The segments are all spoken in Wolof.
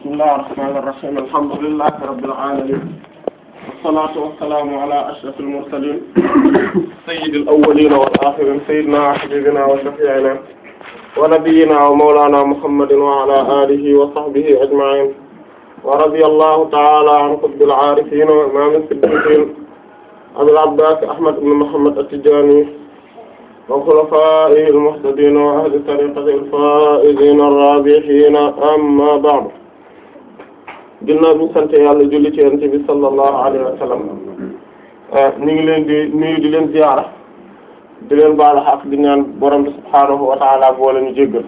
bismillahir rahmanir rahim alhamdulillahi rabbil alamin wassalatu wassalamu ala ashrafil mursalin sayyidil awwalin wal akhirin sayyidina wa habibina wa shafi'ina wa nabiyyina wa mawlana muhammadin wa ala alihi wa sahbihi ajma'in wa radiyallahu ta'ala an qutbil arifin wa imamil siddiqin abil abbas ahmad ibn muhammad at-tijani wa khulafaa'ihi al-muhtadiin wa ahli tariiqatihi al-faa'iziina ar-raabihiina amma ba'du ginnaaw bi ñu sant yàlla julli ci Yonent bi sallallahu alayhi wa sallam ñu ngi leen di nuyu di leen ziyaara di leen baalu xaq di ñaan borom bi subhaanahu wa ta'aala boole ñu jéggal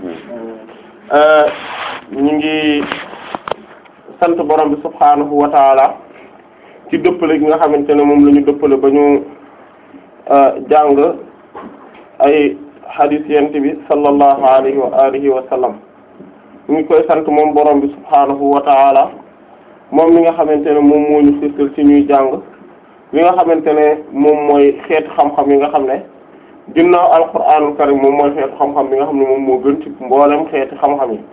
ñu ngi sant borom bi subhaanahu wa ta'aala ci dëppale gi nga xamante ne moom la ñu dëppale ba ñu jàng. ay hadis yent bi sallallahu alayhi wa alihi wa sallam ñu ngi koy sant moom borom bi subhaanahu wa ta'ala moom mi nga xamante ne moom moo ñu xirtal ci ñuy jàng li nga xamante ne moom mooy xeetu xam-xam yi nga xam ne ginnaaw alquraanul karim moom mooy xeetu xam-xam bi nga xam ne moom moo gën ci mboolem xeeti xam-xam yi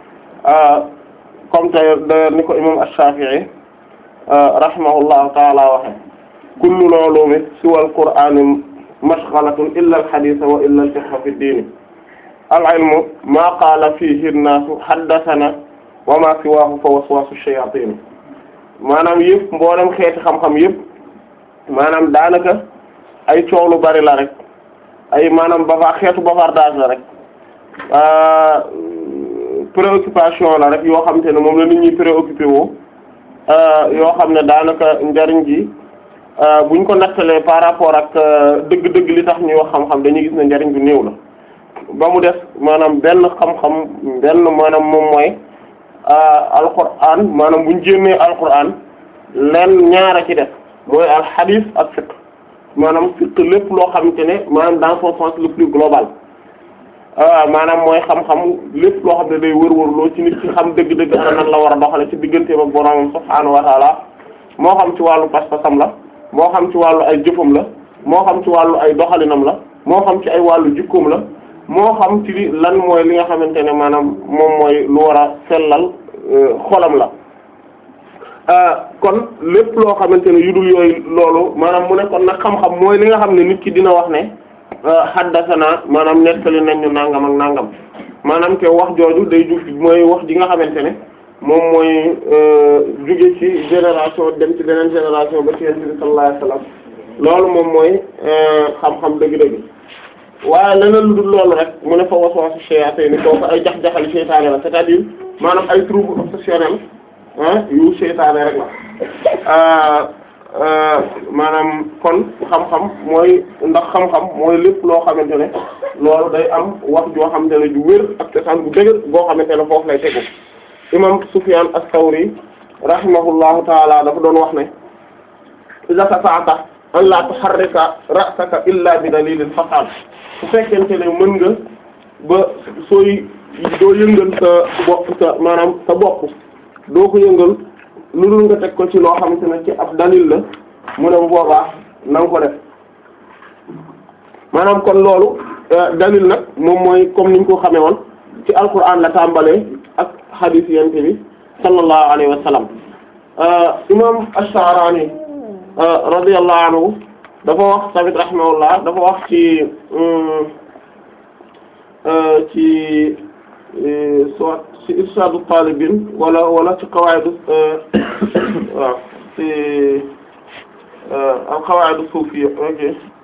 comme tey d'ailleurs ni ko imam ash-Shafi'i rahimahullahu ta'ala waxe kullu ulumi siwal qur'ani mashghalatun illa al-hadith wa illa al-fiqh fi ad-din al-ilmu ma qala fihi an-nasu haddathana wa ma siwahu fa waswasu ash-shayatin maanaam yëpp mboolem xeeti xam-xam yëpp maanaam daanaka ay coow lu bari la rek ay maanaam bava xeetu bavardage la rek préoccupation la rek yoo xamante ne moom la nit ñi préoccupé woo yoo xam ne daanaka njariñ ji buñ ko nattalee par rapport ak dëgg-dëgg li tax ñuy wax xam-xam dañuy gis ne njariñ bu néew la ba mu def maanaam benn xam-xam benn maanaam moom mooy alquran maanaam buñ jénnee alquran leen ñaara ci def mooy al hadith ak fiqh maanaam fiqh lépp loo xamante ne maanaam dans son sens le plus global maanaam mooy xam-xam lépp loo xam ne day wër-wër loo ci nit ci xam dëgg-dëgg ana nan la war a doxale ci digganteem ak boroomam subhaanahu wa ta'ala moo xam ci wàllu pas-pasam la moo xam ci wàllu ay jëfam la moo xam ci wàllu ay doxalinam la moo xam ci ay wàllu jikkoom la moo xam ci lan mooy li nga xamante ne maanaam moom mooy lu war a sellal xolam la kon lépp loo xamante ne yu dul yooyu loolu maanaam mu ne kon nag xam-xam mooy li nga xam ne nit ki dina wax ne haddasana maanaam nettali nañ ñu nangam ak nangam maanaam ke wax jooju day jug mooy wax ji nga xamante ne moom mooy jóge ci génération dem ci beneen génération ba ci Yonent bi sallallahu alayhi wasallam loolu moom mooy xam-xam dëgg-dëgg waaye leneen lu dul loolu rek mu ne fa waswasu shayatin kooku ay jax-jaxali seytaane la c'est-à-dire maanaam ay troubles obsessionnels ah yu seytaane rek la maanaam kon xam-xam mooy ndax xam-xam mooy lépp loo xamante ne loolu day am wax joo xamante ne ju wér ak cosaan bu dëgër boo xamante ne foofu lay tegu imam Sufyan as-Sawri rahimahullahu taala dafa doon wax ne iza stata'ta an la tuharrika ra'saka illa bi dalilin fasad su fekkente ne mën nga ba sooy doo yëngal sa bopp sa maanaam sa bopp doo ko yëngal lu dul nga teg ko ci loo xamante ne ci ab dalil la mu ne bu boobaa na nga ko def maanaam kon loolu dalil nag moom mooy comme niñ ko xamee woon ci alquran la tàmbalee ak hadith yente bi sallallahu alayhi wa sallam imam ash-Sha'rani radiyallahu anhu dafa wax tamit rahimahullah dafa wax ci ci soit ci irshadu talibin wala wala ci qawaid waaw ci al qawaid sufiyya ok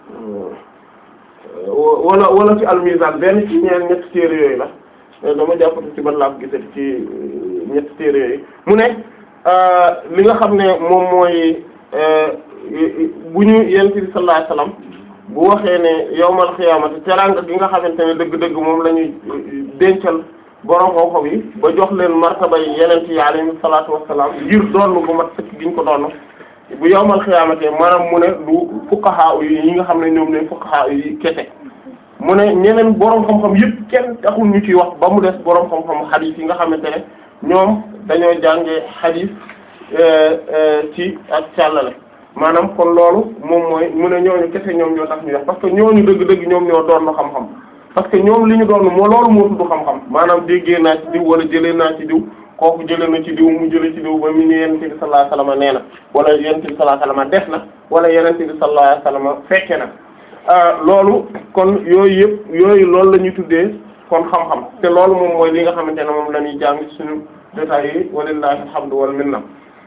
wala wala ci al mizan benn ci ñeen ñetti téere yooyu la dama jàppati ci ban laa ko gisati ci ñetti téere yooyu mu ne li nga xam ne moom mooy bu ñu yent bi sallallahu alayhi wasallam bu waxee ne yawmal xiyaamati teraanga gi nga xamante ne dëgg-dëgg moom la ñuy dencal borom xam-xam yi ba jox leen martaba yi yeneen yi alayhi salaatu wassalaam ngir doon bu mat sëkk gi ñu ko doon bu yawmal xiyaamati maanaam mu ne du fuqaha yi ñi nga xam ne ñoom ne fuqaha yi kese mu ne ñeneen borom xam-xam yëpp kenn taxul ñu ciy wax ba mu des borom xam-xam xadiis yi nga xamante ne ñoom dañoo jàngee xadiis ci ak càllale maanaam kon loolu moom mooy mu ne ñooñu kese ñoom ñoo tax ñu wax parce que ñooñu dëgg-dëgg ñoom ñoo doon na xam-xam parce que ñoom li ñu doon moo loolu moo tudd xam-xam maanaam déggee naa ci diw wala jëlee naa ci diw kooku jëlee na ci diw mu jëlee ci diw ba mu ne yonent bi sallallahu alayhi wasallam nee na wala yonent bi sallallahu alayhi wasallam def na wala yonent bi sallallahu alayhi wasallam fekke na loolu kon yooyu yëpp yooyu loolu la ñuy tuddee kon xam-xam te loolu moom mooy li nga xamante ne moom la ñuy jàng suñu détails yi walillahi alhamdu wal minna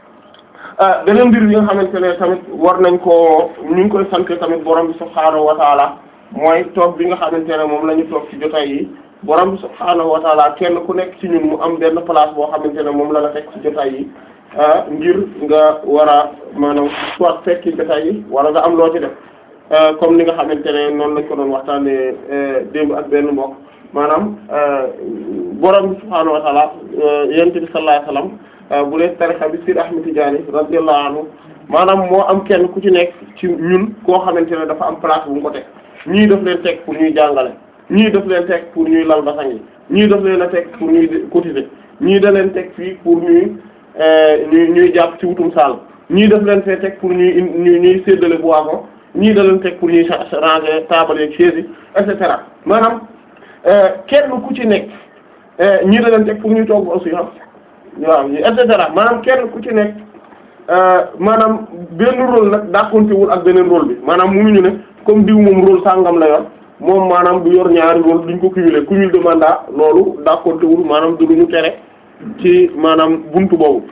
beneen mbir bi nga xamante ne tamit war nañ koo ñu ngi koy sant tamit borom bi subhaanahu wa taala mooy toog bi nga xamante ne moom la ñu toog ci jotaay yi borom bi subhaanahu wa taala kenn ku nekk ci ñun mu am benn place boo xamante ne moom la la teg ci jotaay yi ngir nga war a maanaam soit fekki jotaay yi wala nga am loo ci def comme ni nga xamante ne noonu lañ ko doon waxtaanee démb ak benn mbokk maanaam borom bi subhaanahu wa taala yonent bi sallallahu alayhi wasallam bu dee tarixa bi Sir Ahmed Tidiane radiyallahu anhu maanaam moo am kenn ku ci nekk ci ñun koo xamante ne dafa am place bu mu ko teg ñii daf leen teg pour ñuy jàngale ñii daf leen teg pour ñuy lal basang yi ñii daf leen a teg pour ñuy cotiser ñii da leen teg fii pour ñuy ñuy ñuy jàpp ci wutum saal ñii daf leen fee teg pour ñuy ñuy ñuy séddale boisson ñii da leen teg pour ñuy ranger table ak chaise yi et cetera maanaam kenn ku ci nekk ñii da leen teg pour ñuy toog aussi xam waaw et cetera maanaam kenn ku ci nekk maanaam benn rôle nag dàqontewul ak beneen rôle bi maanaam munuñu ne comme diw moom rôle sàngam la yor moom maanaam du yor ñaari rôle duñ ko cumuler cumul de mandat loolu dàqontewul maanaam du luñu tere ci maanaam buntu boobu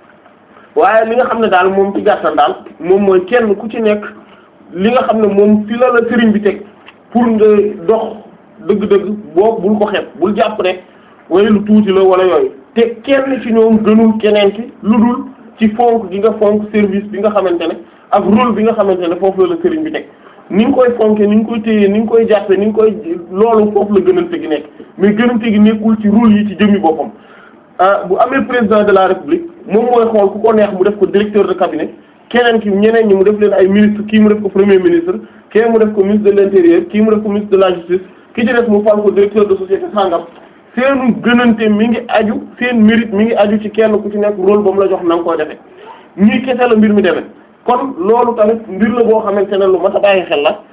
waaye li nga xam ne daal moom ci gàttal daal moom mooy kenn ku ci nekk li nga xam ne moom fi la la sëriñ bi teg pour nga dox dëgg-dëgg boobu bul ko xeeb bul jàpp ne way lu tuuti la wala yooyu te kenn ci ñoom gënul keneen ci lu dul ci fonk gi nga fonk service bi nga xamante ne ak rôle bi nga xamante ne foofu la la sëriñ bi teg ni nga koy fonke ni nga koy téye ni nga koy jàppe ni nga koy loolu foofu la gënante gi nekk mais gënante gi nekkul ci rôle yi ci jëmmi boppam bu amee président de la république moom mooy xool ku ko neex mu def ko directeur de cabinet keneen ki ñeneen ñi mu def leen ay ministre kii mu def ko premier ministre kii mu def ko ministre de l'intérieur kii mu def ko ministre de la justice ki ci def mu fal ko directeur de société sangam seenu gënante mi ngi aju seen mérite mi ngi aju ci kenn ku ci nekk rôle ba mu la jox na nga koy defee ñuy kese la mbir mi demee kon loolu tamit mbir la boo xamante ne lu mat a bàyyi xel la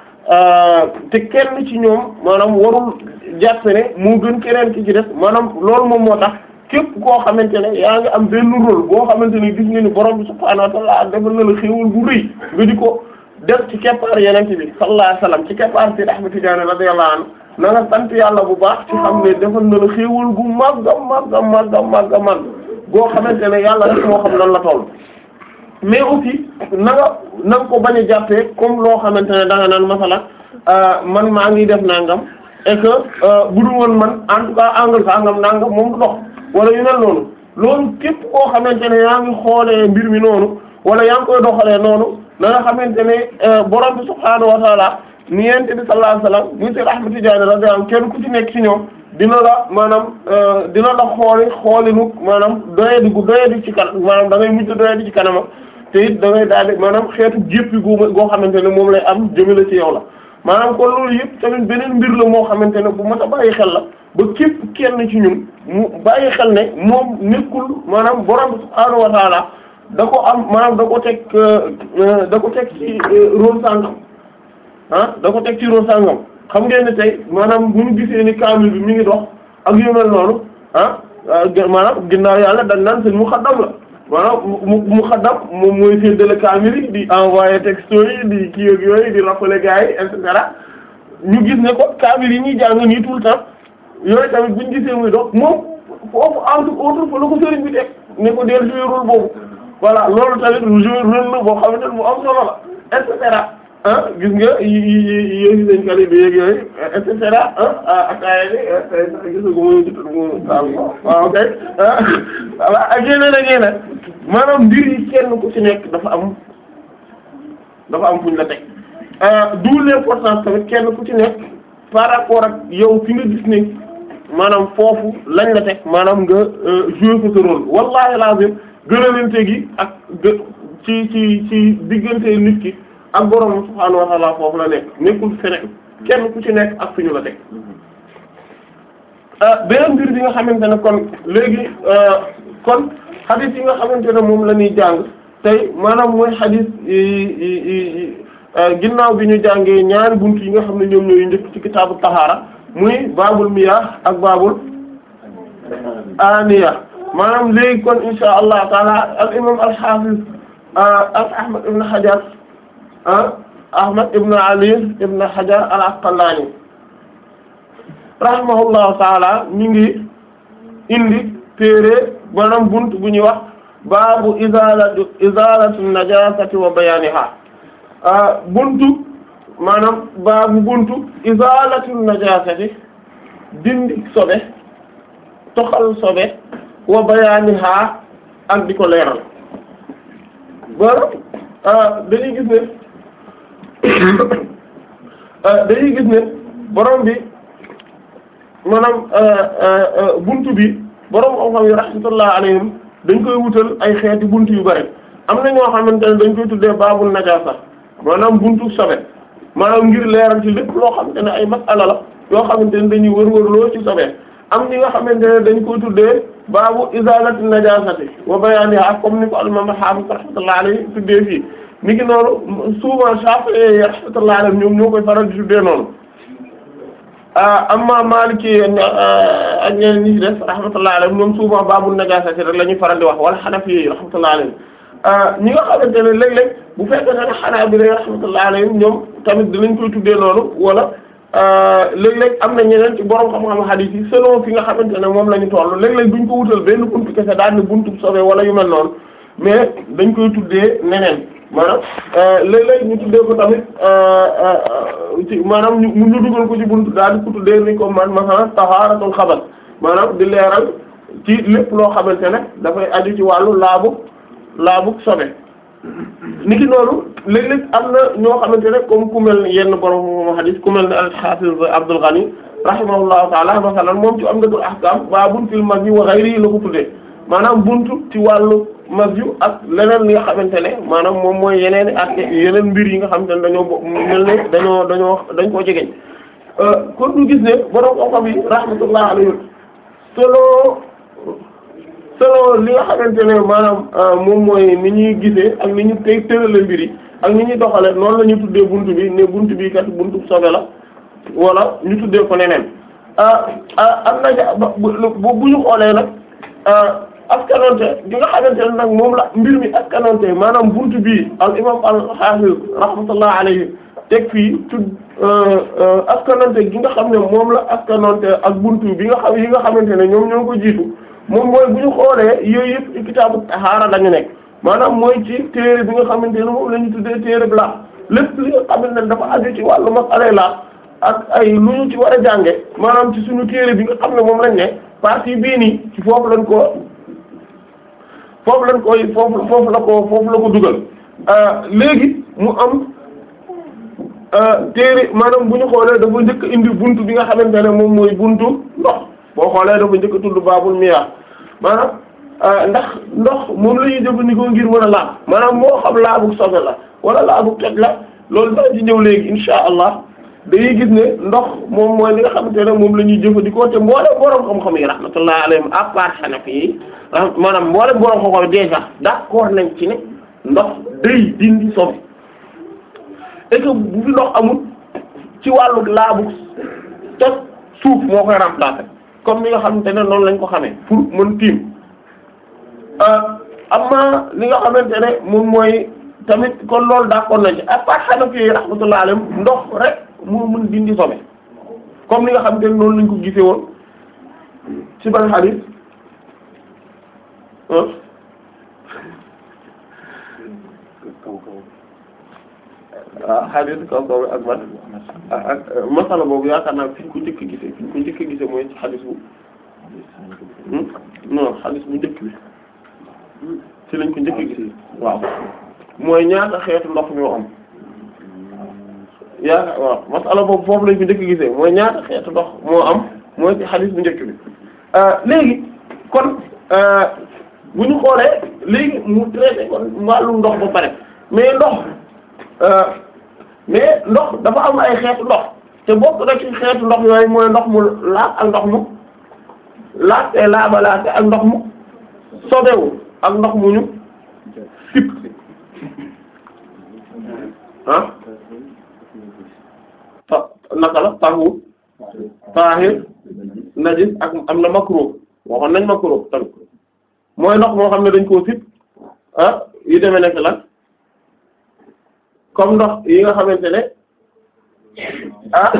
te kenn ci ñoom maanaam warul jàpp ne moo gën keneen ki ci def maanaam loolu moom moo tax képp koo xamante ne yaa ngi am benn rôle boo xamante ne gis nga ni borom bi subhaanahu wa ta'ala defal na la xéewal bu rëy nga di ko def ci keppaar yenente bi sallallahu alayhi wasallam ci keppaar Sayyid Ahmad Tidiane radiyallahu anhu na nga sant yàlla bu baax ci xam ne defal na la xéewal gu màgga màgga màgga màgga màgg boo xamante ne yàlla rek moo xam nan la toll mais aussi na nga na nga ko bañ a jàppee comme loo xamante ne da nga naan masala man maa ngi def nangam et que bu dul woon man en tout cas angle sangam nangam moom du dox wala yu mel noonu loolu képp koo xamante ne yaa ngi xoolee mbir mi noonu wala yaa ngi koy doxalee noonu na nga xamante ne borom bi subhaanahu wa taala ni yente bi sallallahu alayhi wasallam muy Seex Ahmad Tijaani radiyallahu anhu kenn ku ci nekk ci ñoom dina la maanaam dina la xooli xoolinu maanaam doyadi gu doyadi ci kanam maanaam da ngay mujj doyadi ci kanamam te it da ngay daal di maanaam xeetu jéppi gu goo xamante ne moom lay am jëmale ci yow la maanaam kon loolu yëpp tamit beneen mbir la moo xamante ne bu mat a bàyyi xel la ba képp kenn ci ñun mu bàyyi xel ne moom nekkul maanaam borom subhaanahu wa taala da ko am maanaam da ko teg da ko teg ci rôle sàngam ah da ko teg ci rôle sàngam xam ngeen ne tey maanaam bu ñu gisee ni kaamil bi mi ngi dox ak yu mel noonu ah maanaam ginnaaw yàlla dañ naan seen muxaddam la maanaam mu muxaddam moom mooy séddale kaamil yi di envoyer texto yi di kii ak yooyu di rappeler gars yi et cetera ñu gis ne ko kaamil yi ñuy jàng nii tout le temps yooyu tamit bu ñu gisee muy dox moom foofu entre autres fa la ko sëriñ bi teg ne ko deel jouer rôle boobu voilà loolu tamit lu jouer rôle la boo xamante ne bu am solo la et cetera ah gis nga yi yi yooyu dañ kali bi yeeg yooyu et cetera ah ataaya bi gis nga ko mooy mu waaw kay voilà ak yeneen ak yeneen maanaam mbir yi kenn ku ci nekk dafa am dafa am fuñ la teg d'où l'importance tamit kenn ku ci nekk par rapport ak yow fi nga gis ne maanaam foofu lañ la teg maanaam nga jouer ko sa rôle wallahi lazim gënalante gi ak ci ci ci diggante nit ki ak borom subhaanahu wa ta'ala foofu la nekk nekkul feneen kenn ku ci nekk ak fi ñu la teg beneen mbir bi nga xamante ne kon léegi kon xadis yi nga xamante ne moom la ñuy jàng tey maanaam mooy xadis ginnaaw bi ñu jàngee ñaari bunt yi nga xam ne ñoom ñooy njëkk ci kitaabu tahaara muy baabul miyaah ak baabul aniya maanaam léegi kon insha allah taala al imam al hafiz al ahmad ibn hajar ahmad ibn ali ibn hajar al asqalani rahimahullahu taala ñu ngi indi téere maanaam bunt bu ñuy wax baabu izalatu izalatu najasati wa bayaniha buntu maanaam baabu buntu izalatu najasati dindi sobe toxal sobe wa bayaniha ak di ko leeral ba dañuy gis ne dañuy gis ne borom bi maanaam buntu bi borom xam-xam yi rahmatullah alayhim dañ koy wutal ay xeeti buntu yu bari am na ñoo xamante ne dañ koy tuddee baabul najaasa maanaam buntu sobe maanaam ngir leeral ci lépp loo xamante ne ay masala la yoo xamante ne dañuy wër-wër loo ci sobe am ñi nga xamante ne dañ koy tuddee baabu izalati najasati wa bayaniha comme ni ko al-imam al-hafiz rahmatullah alayhi tuddee fii ni ki noonu souvent Shafi'i rahmatullah alayhi ñoom ñoo koy faral di tuddee noonu amma Maliki ak ñeneen ñi ci def rahmatullah alayhi ñoom souvent baabul najasati rek la ñuy faral di wax wala Hanafi rahmatullah alayhi ñi nga xamante ne léeg-léeg bu fekkee ne Hanaabila rahmatullah alayhi ñoom tamit dinañ koy tuddee noonu wala léeg-léeg am na ñeneen ci borom xam-xam hadith yi selon fi nga xamante ne moom la ñu toll léeg-léeg duñ ko wutal benn buntu kese daal ne buntu sobe wala yu mel noonu mais dañ koy tuddee neneen maanaam léeg-léeg ñu tuddee ko tamit ci maanaam ñu ñu dugal ko ci buntu daal di ko tuddee ni ko man masalan tahaaratul xabas maanaam di leeral ci lépp loo xamante ne dafay aju ci wàllu laabu laabu sobe niki noonu léeg-léeg am na ñoo xamante ne comme ku mel ne yenn borom hadith ku mel ne al-Hafiz Abdul Ghani rahimahullahu ta'ala masalan moom ci Umdatul Ahkam baabun fil mazyi wa ghayrihi la ko tuddee maanaam buntu ci wàllu mazyu ak leneen li nga xamante ne maanaam moom mooy yeneen i yeneen mbir yi nga xamante ne dañoo bo mel ne dañoo dañoo dañ koo jegeñ kon ñu gis ne borom xam-xam yi rahmatullah alayhi solo solo li nga xamante ne maanaam moom mooy ni ñuy gisee ak ni ñu tey tërale mbir yi ak ni ñuy doxale noonu la ñu tuddee buntu bi ne buntu bi kat buntu sobe la wala ñu tuddee ko neneen am na bu bu ñu xoolee nag askanonte gi nga xamante ne nag moom la mbir mi askanonte maanaam buntu bi al imam al hafiz rahmatullah alayhi teg fii tudd askanonte gi nga xam ne moom la askanonte ak buntu bi nga xam yi nga xamante ne ñoom ñoo ko jiitu moom mooy bu ñu xoolee yooyu yëpp ci kitaabu tahaara lañu nekk maanaam mooy ci téere bi nga xamante ne moom la ñu tuddee téere bi la lépp li nga xamante ne dafa aju ci wàllu masala la ak ay lu ñu ci war a jànge maanaam ci suñu téere bi nga xam ne moom lañ ne partie bii nii ci foofu lañ ko foofu lañ koy foofu foofu la ko foofu la ko dugal léegi mu am téere maanaam bu ñu xoolee dafa njëkk indi buntu bi nga xamante ne moom mooy buntu ndox boo xoolee dafa njëkk tudd baabul miyaa maanaam ndax ndox moom la ñuy jëfandikoo ngir mën a laab maanaam moo xam laabu sobe la wala laabu toj la loolu daa ci ñëw léegi insha allah dañuy gis ne ndox moom mooy li nga xamante ne moom la ñuy jëfandikoo te mboolem borom xam-xam yi rahmatullah alayhim à part Hanafi yi maanaam mboolem borom xam-xam yi déjà d'accord nañ ci ne ndox day dindi sobe et que bu fi ndox amul ci wàllu laabu toj suuf moo koy remplacer. comme ni nga xamante ne noonu lañ ko xamee pour mën tiim amma li nga xamante ne moom mooy tamit kon loolu d'accord nañ ci à part Hanafi yi rahmatullah alayhim ndox rek moo mën dindi sobe comme ni nga xamante ne noonu lañ ko gisee woon ci ban hadith ah hadith kaw kaw ak man ak masala boobu yaakaar naa fi ñu ko njëkk gisee fi ñu ko njëkk gisee mooy ci hadith bu non hadith bu njëkk bi ci lañ ko njëkk gisee waaw mooy ñaata xeetu ndox ñoo am yaakaar waaw masala boobu foofu lañ ko njëkk gisee mooy ñaata xeetu ndox moo am mooy ci hadith bu njëkk bi léegi kon bu ñu xoolee léegi mu traité kon wàllu ndox ba pare mais ndox mais ndox dafa am ay xeetu ndox te bokk na ci xeetu ndox yooyu mooy ndox mu laab ak ndox mu laab te laabalaate ak ndox mu sobewu ak ndox mu ñu sip ah ta naka la tahur tahir najis ak am na makruh waxoon nañ makruh tamit mooy ndox moo xam ne dañ koo sib ah yu demee nekk lan comme ndox yi nga xamante ne ah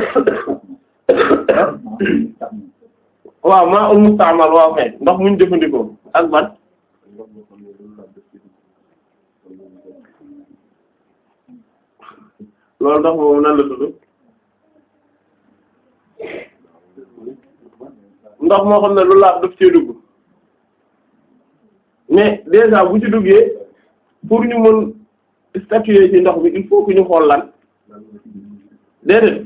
waaw maa ul mustaamal waaw kay ndox muñ jëfandikoo ak ban loolu ndox moom nan la tudd ndox moo xam ne lu laab daf cee dugg mais déjà bu ci duggee pour ñu mën statuer ci ndox bi il faut que ñu xool lan déedéet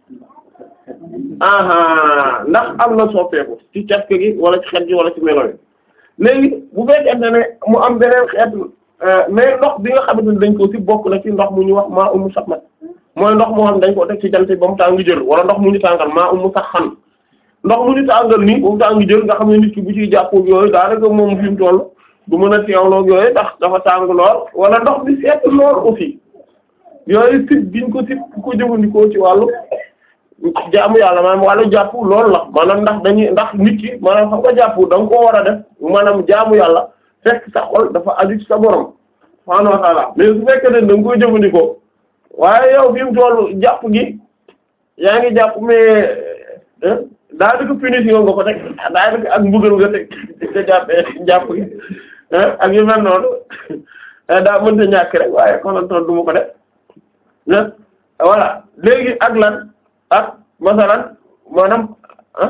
aha ndax am na soppeeku ci càkk gi wala ci xet gi wala ci melo yi léegi bu fekkente ne mu am beneen xeet mais ndox bi nga xamante ne dañ ko ci bokk na ci ndox mu ñu wax maa umu sax mat mooy ndox moo xam dañ ko teg ci jant ba mu tàng jël wala ndox mu ñu tàngal maa umu sax xan ndox mu ñu tàngal nii ba mu tàng jël nga xam ne nit ki bu ciy jàppoog yooyu daanaka moom fi mu toll du mën a teewloog yooyu ndax dafa tàng lool wala ndox bi seet lool aussi yooyu sib giñ ko sib ku ko jëfandikoo ci wàllu jaamu yàlla maanaam wàllu jàpp loolu la maanaam ndax dañuy ndax nit ki maanaam xam nga jàpp da nga koo war a def maanaam jaamu yàlla fekk sa xol dafa aju ci sa borom subhaanahu wa ta'ala mais su fekkee ne da nga koy jëfandikoo waaye yow fi mu toll jàpp gi yaa ngi jàpp mais daa di ko punition nga ko teg daa di ko ak mbugal nga teg te jàppee jàpp gi ak yu mel noonu daa mënta ñàkk rek waaye konoon toon du ma ko def voilà léegi ak lan ak masalan maanaam ah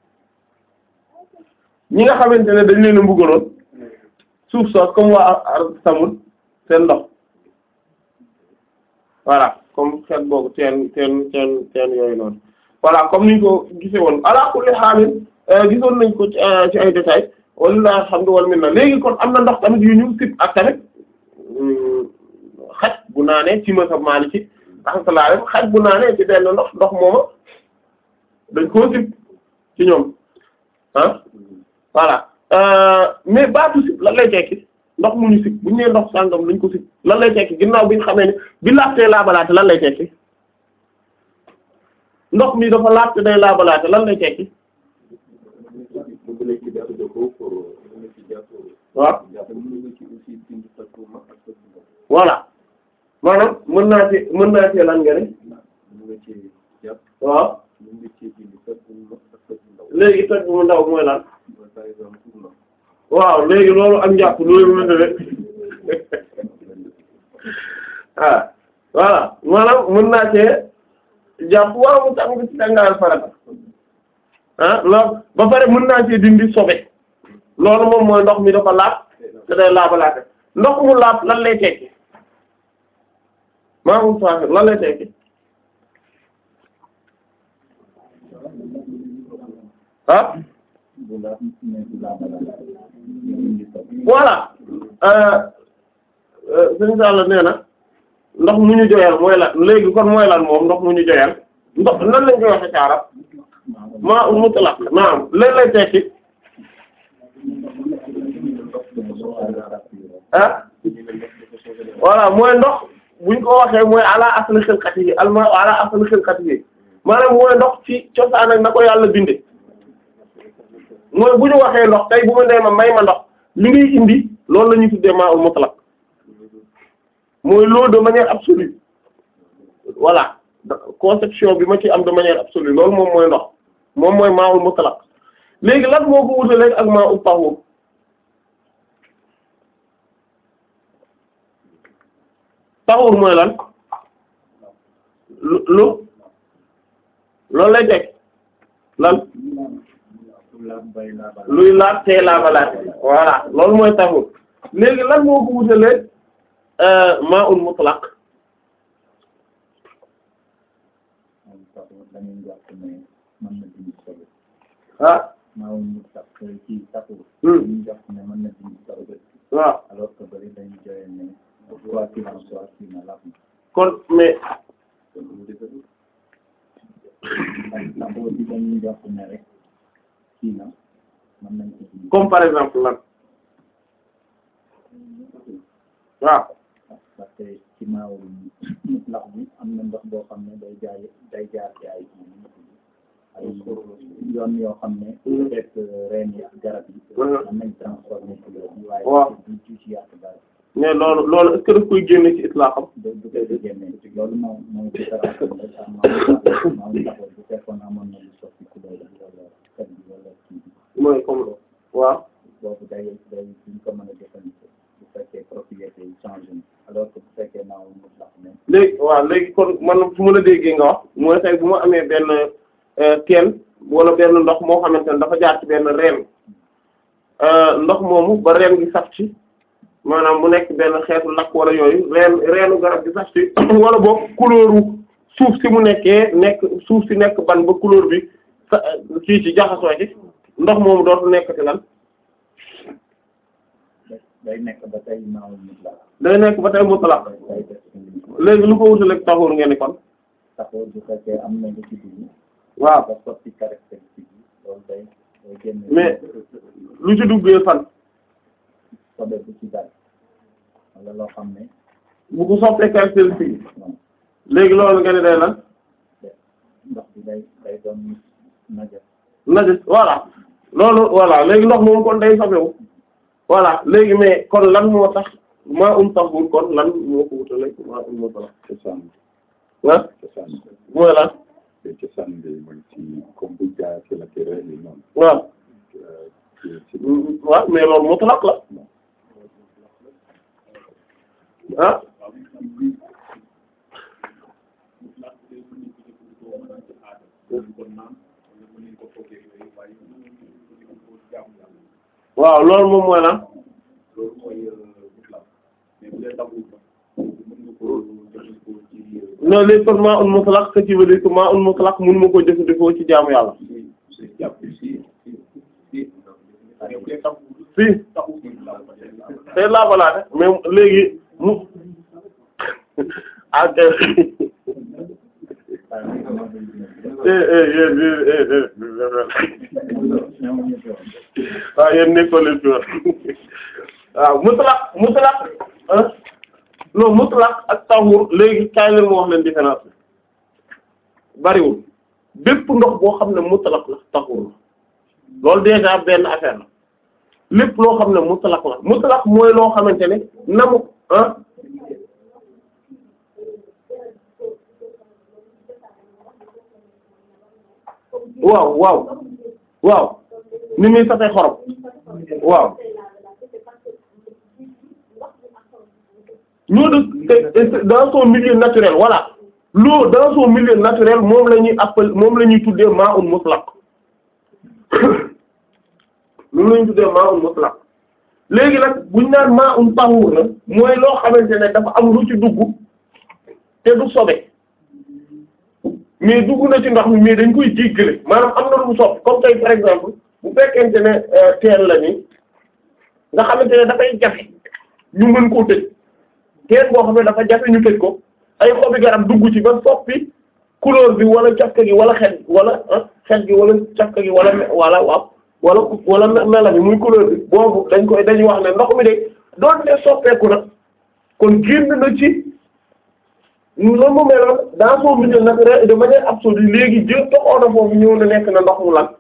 ñi nga xamante ne dañ leen a mbugaloon suuf soos comme waa Samud seen ndox voilà comme xeet boobu teen teen teen teen yooyu noonu voilà comme niñ ko gisee woon ala kulli xaalin gisoon nañ ko ci ay détails walla alhamdu wal minna léegi kon am na ndox tamit yu ñu sib ak tamit xaj bu naanee ci mazhab Maliki rahmatullah alayhi xaj bu naanee ci benn ndox ndox mooma dañ koo sib ci ñoom ah voilà mais baatu sib lan lay tekki ndox mu ñu sib bu ñu nee ndox sàngam lañ ko sib lan lay tekki ginnaaw bi ñu xamee ne bi laajtee laabalaate lan lay tekki ndox mi dafa laajte day laabalaate lan lay tekki waaw voilà maanaam mën naa ci mën naa ci lan nga ne waaw léegi toj bu mu ndaw mooy lan waaw léegi loolu ak njàpp loolu mënta rek ah voilà maanaam mën naa cee jàpp waaw mu tàng ci tàngaayal farata ah loolu ba pare mën naa cee dindi sobe loolu moom mooy ndox mi dafa laab te day laabalaate ndox mu laab lan lay tekki maa ngi faaxir lan lay tekki ah voilà suñu sàll nee na ndox mu ñu joyal mooy lan léegi kon mooy lan moom ndox mu ñu joyal ndox nan lañ koy waxe ci arab maa um mutlaq naam lan lay tekki ah voilà mooy ndox buñ ko waxee mooy ala asli xilqatihi alma ala asli xilqatihi maanaam mooy ndox ci cosaan ak na ko yàlla binde mooy bu ñu waxee ndox tey bu ma nee ma may ma ndox li ngay indi loolu la ñuy tuddee maa ul mutlaq mooy l'eau de manière absolue voilà conception bi ma ci am de manière absolue loolu moom mooy ndox moom mooy maa ul mutlaq léegi lan moo ko wutale ak maa ul tahur tahur mooy lan lu lu loolu lay teg lan luy laat tee laabalaat voilà loolu mooy tahur léegi lan moo ko wutale maa ul mutlaq ah waaw kon mais comme par exemple lan waaw parce que ci maaw mutlax bi am na ndox boo xam ne day jaay day jaar ci ay ay yoon yoo xam ne peut-être reen yi ak garab yi am nañ transformé ci loolu waaw du du ci yàq dara mais loolu loolu est-ce que daf koy génne ci itlaaxam du du koy génne loolu moom mooy différence bi rek ak maam maam taxaw bu fekkoon amoon na lu soppi couleur bi wala xet bi wala kii bi mooy comme loolu waaw boobu day day duñ ko mën a jëfandikoo bu fekkee propriété yi changé na alors que bu fekkee maaw mu tax ne léegi waaw léegi kon man su ma la déggee nga wax mooy tey bu ma amee benn teen wala benn ndox moo xamante ne dafa jaar ci benn reen ndox moomu ba reen gi saf ci maanaam mu nekk benn xeetu lakk wala yooyu reen reenu garab gi saf ci wala boog couleuru suuf si mu nekkee nekk suuf si nekk ban ba couleur bi sa kii ci jaxasoo ci ndox moomu dootu nekk ci lan day nekk ba tey maaw mu la day nekk ba tey mutlaq day def léegi lu ko wutaleeg taxuur ngeen ni kon taxaw bu fekkee am na lu ci dugg waaw ba soppi caractéristique yi loolu day day génne Mais- lu ci duggee fan sobe bu ci dal wala loo xam ne bu ko soppee caractéristique yi bon léegi loolu nga ne day lan ndox bi day day doon naja najis voilà loolu voilà léegi ndox moom kon day soppeeku voilà léegi mais kon lan moo tax maa um taxul kon lan moo ko wutale maa um moo tax cosaan ah cosaan mooy lan bi cosaan bi mooy ci comme bu jaar ci la ci reen yi noonu waaw ci ci waaw mais loolu mutlaq la ah waaw loolu moom mooy lan non léegi kon maa un mutlaq ce qui veut dire que maa un mutlaq mënuma ko jëfandikoo ci jaamu yàlla si tey laabalaate mais léegi mu ak eh eh yéen eh eh waaw yéen nekkoon leen fi woon waaw mutlaq mutlaq ah non mutlaq ak tahur léegi kaay leen ma wax leen différence bi bariwul bépp ndox boo xam ne mutlaq la tahur la loolu déjà benn affaire la lépp loo xam ne mutlaq la mutlaq mooy loo xamante ne namu ah waaw waaw waaw ni muy safee xorom waaw ñoo de dans son milieu naturel voilà l'eau dans son milieu naturel moom la ñuy appel moom la ñuy tuddee ma'un mutlaq moom la ñuy tuddee ma'un mutlaq léegi nag buñ naan ma'un tahur na mooy loo xamante ne dafa am lu ci dugg te du sobe mais dugg na ci ndox mi mais dañ koy jéggale maanaam am na lu mu soppi comme tey par exemple bu fekkente ne teen la ni nga xamante ne dafay jafe ñu mën koo tëj teen boo xam ne dafa jafe ñu tëj ko ay xobi garab dugg ci ba soppi couleur bi wala cafka gi wala xet wala ah xet gi wala cafka gi wala me- wala waaw wala wala me- mela bi muy couleur bi boobu dañ koy dañuy wax ne ndox mi de doon ne soppeeku na kon génn na ci loolu mu meloon dans son milieu naturel de manière absolue léegi jë toxoo na foofu ñëw na nekk na ndox mu lan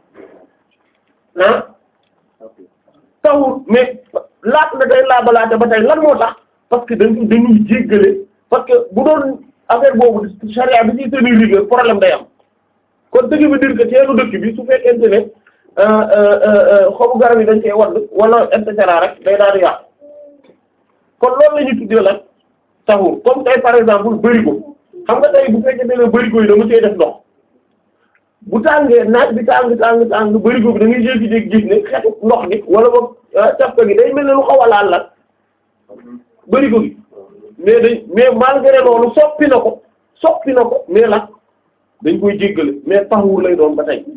ah tawul mais laat na day laabalaate ba tey lan moo tax parce que dañ dañuy jéggale parce que bu doon affaire boobu charia bi ci tenir rigueur problème day am kon dëgg bi dire que teelu dëkk bi su fekkente ne xobu garab yi dañ koy wadd wala et cetera rek day daal di yàqu kon loolu la ñuy tuddee lan taxul comme tey par exemple bërigo xam nga tey bu fekkee ne bërigo yi dama see def ndox bu tàngee naaj bi tàng tàng tàng bërigo bi da ngay jékki-jékki gis ne xetu ndox gi wala boog cafka gi day mel ne lu xaw a laal la bërigo gi mais dañ mais malgré loolu soppi na ko soppi na ko mais la dañ koy jéggale mais taxul lay doon ba tey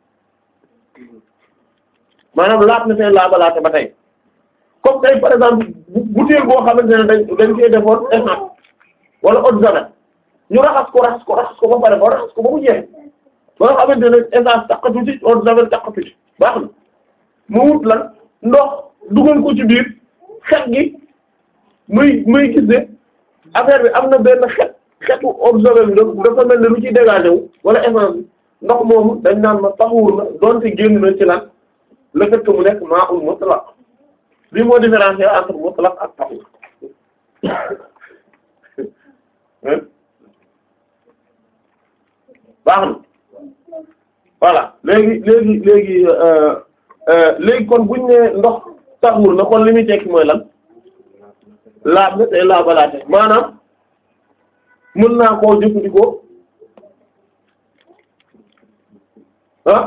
maanaam laat na seen laabalaate ba tey comme tey par exemple bouteille boo xamante ne dañ dañ koy defoon essence wala eau de javel ñu raxas ko raxas ko raxas ko ba pare ba raxas ko ba mu jeex ba nga xamante ne essence takkatu ci eau de javel takkatu ci baax na mu wut lan ndox dugal ko ci biir xet gi muy muy gis ne affaire bi am na benn xet xetu eau de javel bi dafa mel ne lu ciy dégagé wu wala essence bi ndox moomu dañ naan ma taxawul na donte génn na ci lan le fait que mu nekk maa ul mutlaq lii moo différencier entre mutlaq ak tahur baax na voilà léegi léegi léegi léegi kon buñ ne ndox tahur na kon li muy tekki mooy lan laab na tey laabalaate maanaam mën naa koo jëfandikoo ah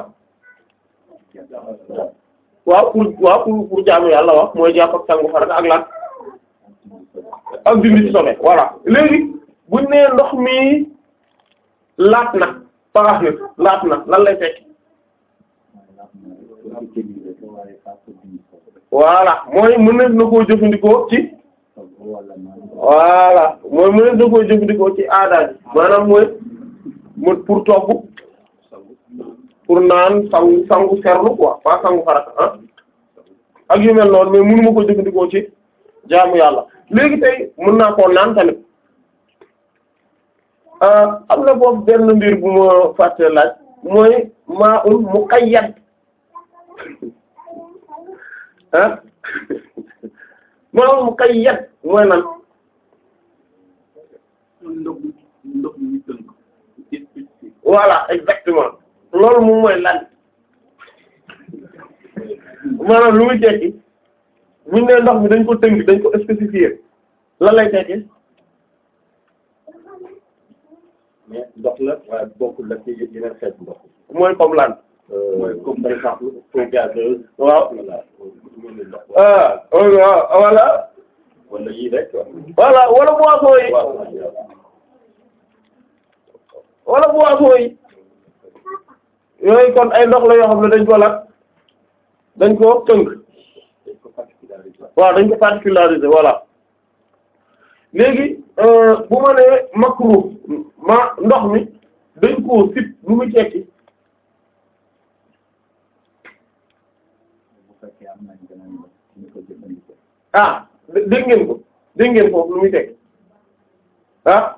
waaw pour waaw pour pour jaamu yàlla wax mooy jàpp ak sangu farata ak lan ak dindi ci sobe voilà léegi buñ nee ndox mi laat na paax na laat na lan lay fekk voilà mooy mën na koo jëfandikoo ci voilà mooy mën na koo jëfandikoo ci aada ji maanaam mooy mu pour togg pour naan sangu sangu serlu quoi pas sangu farata ah ak yu mel noonu mais mënuma ko jëfandikoo ci jaamu yàlla léegi tey mën naa koo naan tamit am na boobu benn mbir bu ma fàtte laaj mooy maa un muqayyad ah maa un muqayyad mooy nan ndox ndox mi tënk voilà exactement loolu moom mooy lan maanaam lu muy tekki buñ ne ndox mi dañ ko tënk dañ ko spécifier lan lay tekki mais ndox la waaye bokkul la ci yeneen xeet ndox mooy comme lan mooy comme par exemple eau gazeuse waaw voilà mu ne ndox ah waaw voilà wala yii rek voilà wala boisson yi waaw wala boisson yi yooyu kon ay ndox la yoo xam ne dañ ko la dañ ko tënk dañ ko particularisé waaw dañ ko particularisé voilà léegi bu ma nee makruh ma ndox mi dañ koo sip lu mu tekki bu fekkee am nañ beneen ndox ñu ko jëfandikoo ah dé- dégg ngeen ko dégg ngeen foofu lu muy tekki ah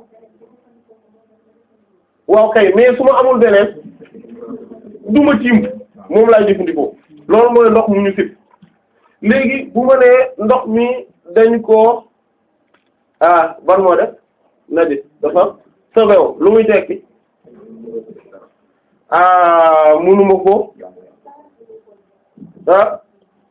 waaw kay mais su ma amul beneen du ma tiim moom laay jëfandikoo loolu mooy ndox mu ñu sip léegi bu ma nee ndox mi dañ koo ah ban moo def na di dafa sobew lu muy tekki ah munuma ko ah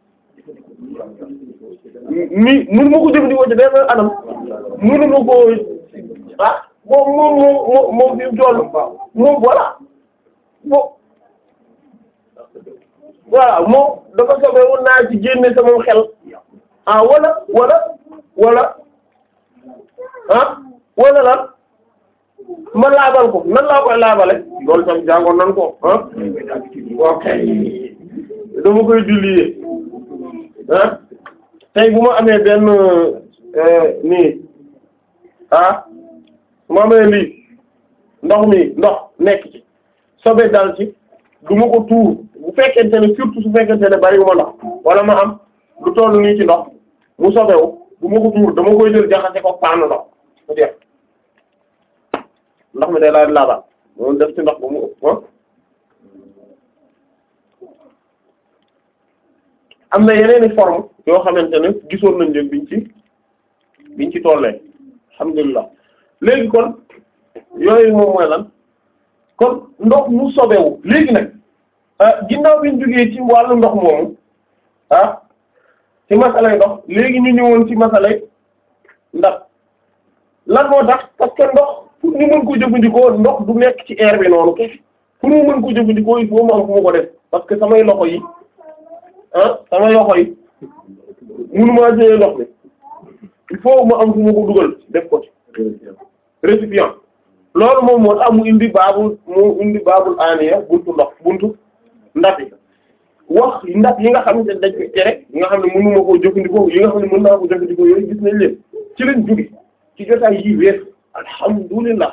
mi munuma ko jëfandikoo ci benn anam munuma ko ah moom moom moom moom fi mu toll moom voilà moom voilà moom dafa sobewu naa ci génne sama xel ah wala wala wala ah wala lan ma laabal ko nan laa koy laabale loolu tam jàngoon nan ko ah ok dama koy diluer ah tey bu ma amee benn nii ah su ma amee lii ndox mi ndox nekk ci sobe dal ci du ma ko tuur bu fekkente ne surtout su fekkente ne bariwuma ndox wala ma am lu toll nii ci ndox mu sobewu du ma ko tuur dama koy jël jaxase ko paanu ndox mu jeex ndox mi day laaj laabal moom def ci ndox ba mu ëpp ah am na yeneeni forme yoo xamante ne gisoon nañ leen biñ ci biñ ci tollee alhamdulilah léegi kon yooyu moom mooy lan kon ndox mu sobewu léegi nag ah ginnaaw biñ jógee ci wàllu ndox moomu ah ci masalay ndox léegi ñu ñëwoon ci masalay ndax lan moo tax parce que ndox pour ñu mën ko jëfandikoo ndox du nekk ci air bi noonu kese pour mu mën ko jëfandikoo il faut mu am fu mu ko def parce que samay loxo yi ah samay loxo yi mënumaa jëlee ndox mi il faut mu am fu mu ko dugal def ko ci récipient loolu moom moo tax mu indi baabul mu indi baabul aaniya buntu ndox buntu ndab yi wax ndab yi nga xam ne dañ koy tere yi nga xam ne mënuma koo jëfandikoo yi nga xam ne mën naa ko jëfandikoo yooyu gis nañ leen ci lañ jóge ci jotaay yi wees alhamdulillah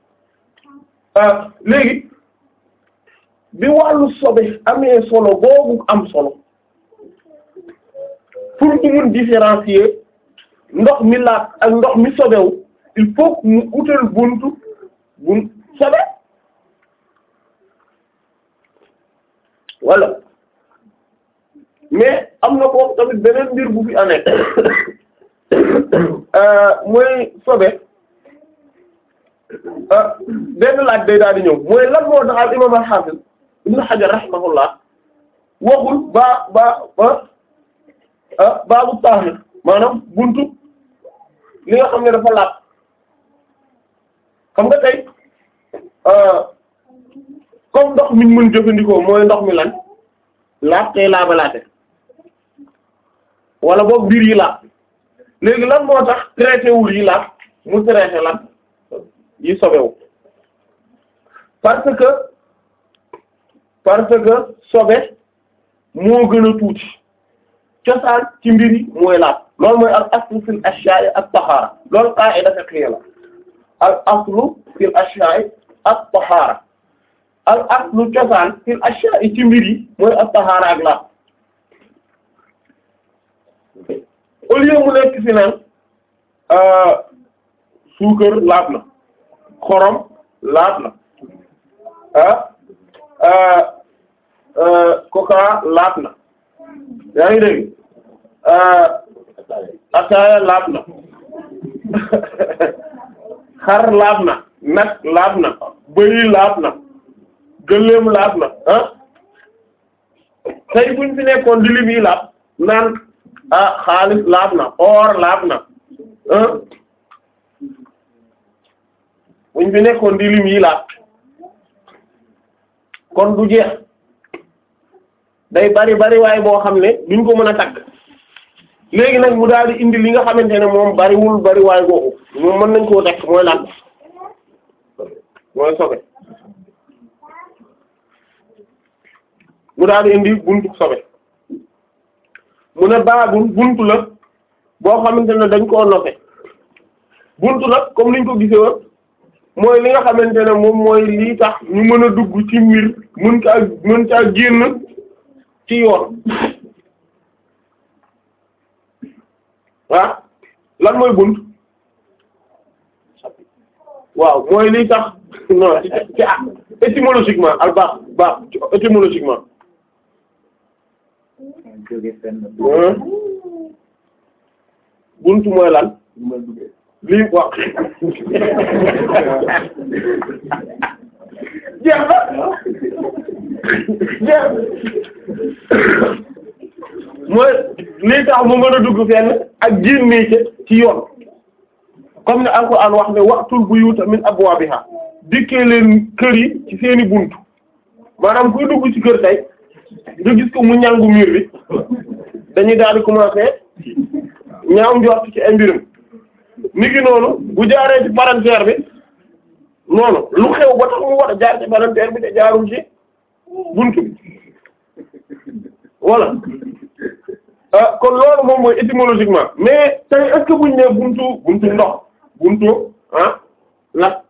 ah léegi bi wàllu sobe amee solo boobu am solo pour ñu mun différencier ndox mi laat ak ndox mi sobewu il faut que mu utal buntu bun sobe wala mais am na foofu tamit beneen mbir bu fi amee mooy sobe benn laaj day daal di ñëw mooy lan moo tax al imam al-Hafiz Ibn Hajar rahimahullah waxul ba ba ba baabu taahir maanaam buntu li nga xam ne dafa laab xam nga tey comme ndox mi ñu mën jëfandikoo mooy ndox mi lan laab tey laabalaate wala boog biir yi laab léegi lan moo tax traité wul yi laab mu traité lan yi sobewu parce que parce que sobe moo gën a tuuti cosaan ci mbir yi mooy laab loolu mooy al aslu fil ashya'i at-tahara loolu qa'ida fiqhiyya la al aslu fil ashya'i at-tahara al aslu cosaan fil ashya'i ci mbir yi mooy at-tahara ak laab au lieu mu nekk fi naan suukar laab na xorom laab na ah coca laab na yaa ngi dégg ataaya laab na xar laab na nag laab na bëy laab na gëléem laab na ah tey buñ fi nekkoon di lim yi laab naan ah xaalis laab na or laab na ah buñ fi nekkoon di lim yi laab kon du jeex day bari bari waaye boo xam ne duñ ko mën a tagg léegi nag mu daal di indi li nga xamante ne moom bariwul bari waay googu moom mën nañ koo tekk mooy lan mooy sobe mu daal di indi buntu sobe mu ne baabul buntu la boo xamante ne dañ koo nofe buntu la comme niñ ko gisee woon mooy li nga xamante ne moom mooy lii tax ñu mën a dugg ci mbir mën caa mën caa génn ci yoon ah lan mooy bunt waaw mooy lii tax non ci ci ah étymologiquement al baax baax étymologiquement jóge fenn bunt mooy lan lii wax jeex na jeex mooy lii tax mu mën a dugg fenn ak génnee ci yoon comme ne Alxuraan wax ne waqtul buyuta min abwaabiha dikkee leen kër yi ci seeni bunt maanaam kuy dugg ci kër tey nga gis ko mu ñangu mur bi dañuy daal di commencer ñaaw njort ci ay mbirum ni ki noonu bu jaaree ci palanteer bi noonu lu xew ba tax mu war a jaar ci palanteer bi te jaarul ci buntu bi voilà ah kon loolu moom mooy étymologiquement mais tey est-ce que buñ ne buntu buntu ndox buntu ah la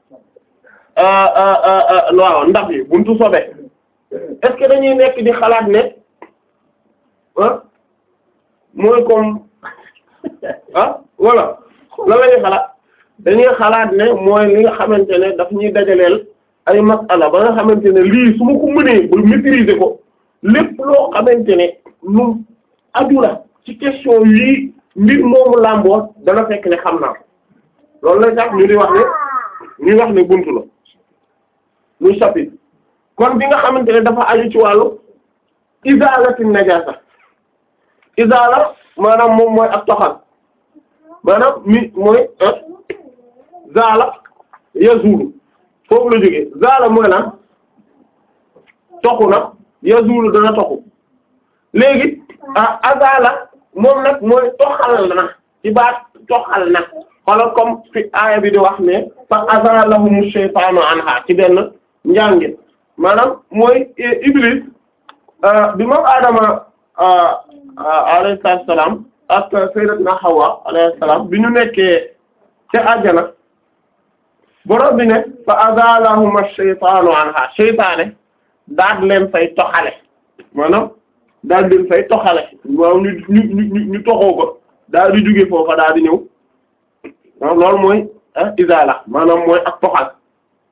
waaw ndax yi buntu sobe est-ce que dañuy nekk di xalaat ne ah mooy comme ah voilà lan la ñuy xalaat dañuy xalaat ne mooy li nga xamante ne daf ñuy dajaleel ay masala ba nga xamante ne lii su ma ko mënee ba maîtriser ko lépp loo xamante ne lu aju la ci question yii mbir moomu làmboo dana fekk ne xam naa ko loolu lay tax ñu di wax ne ñuy wax ne buntu la muy chapitre kon bi nga xamante ne dafa aju ci wàllu izalati najasa izala maanaam moom mooy ak toxal maanaam mi mooy zaala yazulu foofu la jógee zaala mooy lan toxu na yazulu dana toxu léegi ah azala moom nag mooy toxal na ci baat toxal na xoolal comme fi aaya bi di wax ne fa azalahum shaytaanu anha ci benn njàngin maanaam mooy iblis bi moom Adama alayhi salaam ak sayyidatna Hawa alayhi salaam bi ñu nekkee ca àjjana borom bi ne fa azalahum ash-shaytaanu anha shaytaane daal leen fay toxale maanaam daal leen fay toxale waaw ñu ñu ñu ñu toxoo ko daal di jóge foofa daal di ñëw loolu mooy izala maanaam mooy ak toxal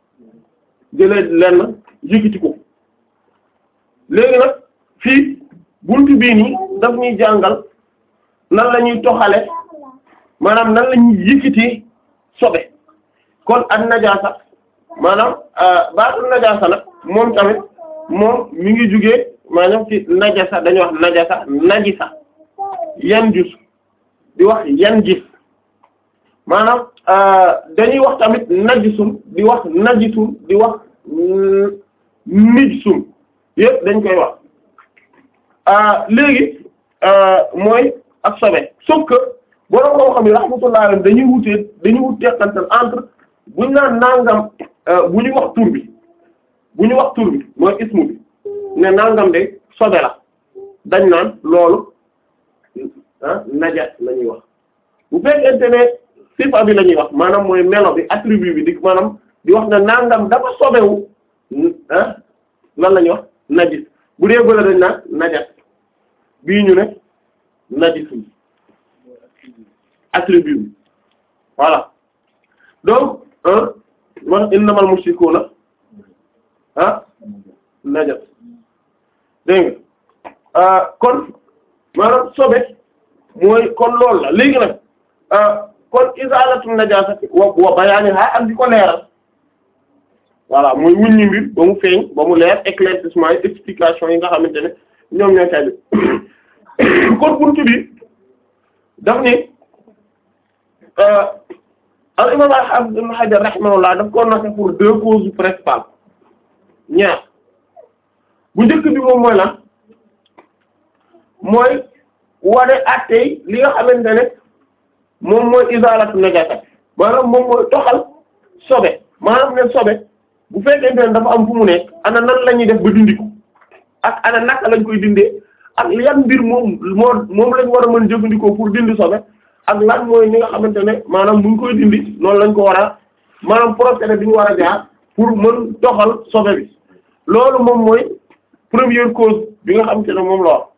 jëlee lenn yëkkati ko léegi nag fii buntu bii nii daf ñuy jàngal nan la ñuy toxale maanaam nan la ñuy yëkkati sobe kon ak najaasa maanaam baatu najaasa nag moom tamit moom mi ngi jugee maanaam ci najasa dañuy wax najasa najisa yan jus di wax yan gis maanaam dañuy wax tamit najisun di wax najisun di wax nijsun yëpp dañ koy wax léegi mooy ak sobe sauf que borom koo xam ne rahmatullah alayhi dañuy wutee dañuy wut teqantal entre buñ naan nangam bu ñu wax tur bi bu ñu wax tur bi mooy ismu bi ne nangam de sobe la dañ naan loolu ah najas la ñuy wax bu fekkente ne sifa bi la ñuy wax maanaam mooy melo bi attribut bi di maanaam di wax ne nangam dafa sobewu ah lan la ñuy wax najis bu dee bële dañ naan najas bii ñu ne najisul attribut bi voilà donc wax innamal mushrikuuna ah najas dégg nga kon maanaam sobe mooy kon loolu la léegi nag kon izalatu najasati wa wa bayaaniha ak di ko leeral voilà mooy wuññi mbir ba mu feeñ ba mu leer éclaircissement yi explication yi nga xamante ne ñoom ñoo tay bi kon buntu bi daf ni al imam al-Hafiz Ibn Hajar rahimahullah daf ko noté pour deux causes principales ñaar bu njëkk bi moom mooy lan mooy wane attey li nga xamante ne moom mooy izalatu najasa maanaam moom mooy toxal sobe maanaam ne sobe bu fekkente ne dafa am fu mu nekk ana nan la ñuy def ba dindi ko ak ana naka lañ koy dindee ak yan mbir moom moo moom lañ war a mën jëfandikoo pour dindi sobe ak lan mooy ñi nga xamante ne maanaam bu ñu koy dindi noonu lañ ko war a maanaam procédé bi ñu war a jaar pour mën toxal sobe bi loolu moom mooy première cause bi nga xamante ne moom la wax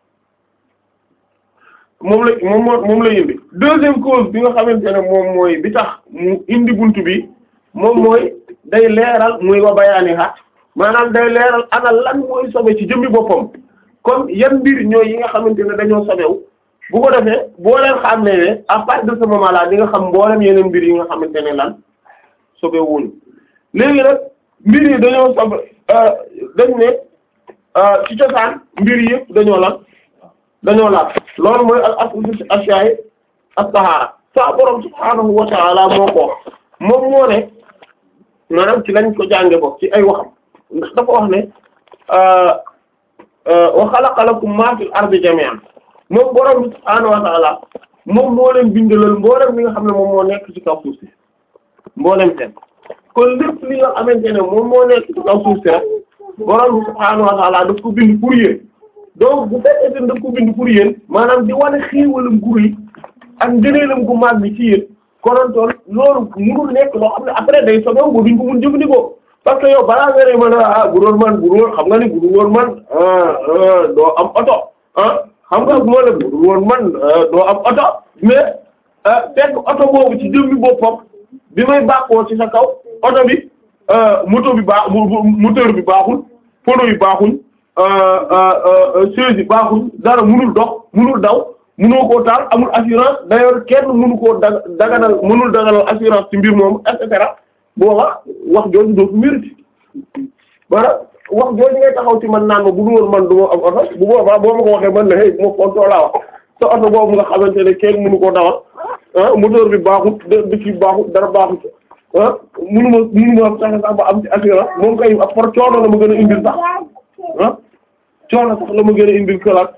moom la moom moo moom la indi deuxième cause bi nga xamante ne moom mooy bi tax mu indi buntu bi moom mooy day leeral muy wa bayaani ha maanaam day leeral ana lan mooy sobe ci jëmmi boppam kon yan mbir ñooy yi nga xamante ne dañoo sobewu bu ko defee boo leen xam ne ne à partir de ce moment là di nga xam mboolem yeneen mbir yi nga xamante ne lan sobewuñu léegi nag mbir yi dañoo sobe dañ ne ci cosaan mbir yëpp dañoo lan dañoo laaj loolu mooy al aslu fi ashyaa'i at-tahaara sa borom subhaanahu wa ta'ala moo ko wax moom moo ne maanaam ci lañ ko jànge bokk ci ay waxam ndax dafa wax ne wa khalaqa lakum maa fil ardi jamii'an moom borom subhaanahu wa ta'ala moom moo leen bindalal mboolem li nga xam ne moom moo nekk ci kaw suuf si mboolem seen kon lépp li nga xamante ne moom moo nekk ci kaw suuf si rek borom subhaanahu wa ta'ala daf ko bind pour yéen donc bu fekkee ne daf ko bind pour yéen maanaam di wane xéewalam gu rëy ak ngëneelam gu mag bi ci yéen konontoon loolu munul nekk loo xam ne après day sobew ba duñ ko mun jëfandikoo parce que yow balaa nga ne man ah bu doon man bu doon xam nga ni bu dul woon man doo am oto ah xam nga moo la bu dul woon man doo am oto mais fekk oto boobu ci jëmmi boppam bi may bàqoo ci sa kaw oto bi moto bi baax moteur bi baaxul pono yi baaxuñ chaise yi baaxuñ dara munul dox munul daw munoo koo taal amul assurance d'ailleurs kenn munu koo da daganal munul daganal assurance ci mbir moom et cetera booba wax jooju dootu mérite voilà wax jooju ngay taxaw ci man naan ma bu dul woon man du ma am oto bu boobaa boo ma ko waxee man la hey bu ma fontoo laa wax te oto boobu nga xamante ne kenn munu koo dawal ah moteur bi baaxut dëkk bi baaxut dara baaxut ah munu ma munu ma sax sax ba am ci assurance moom kay ak par coono la ma gën a indil sax ah coono sax la ma gën a indil këlaat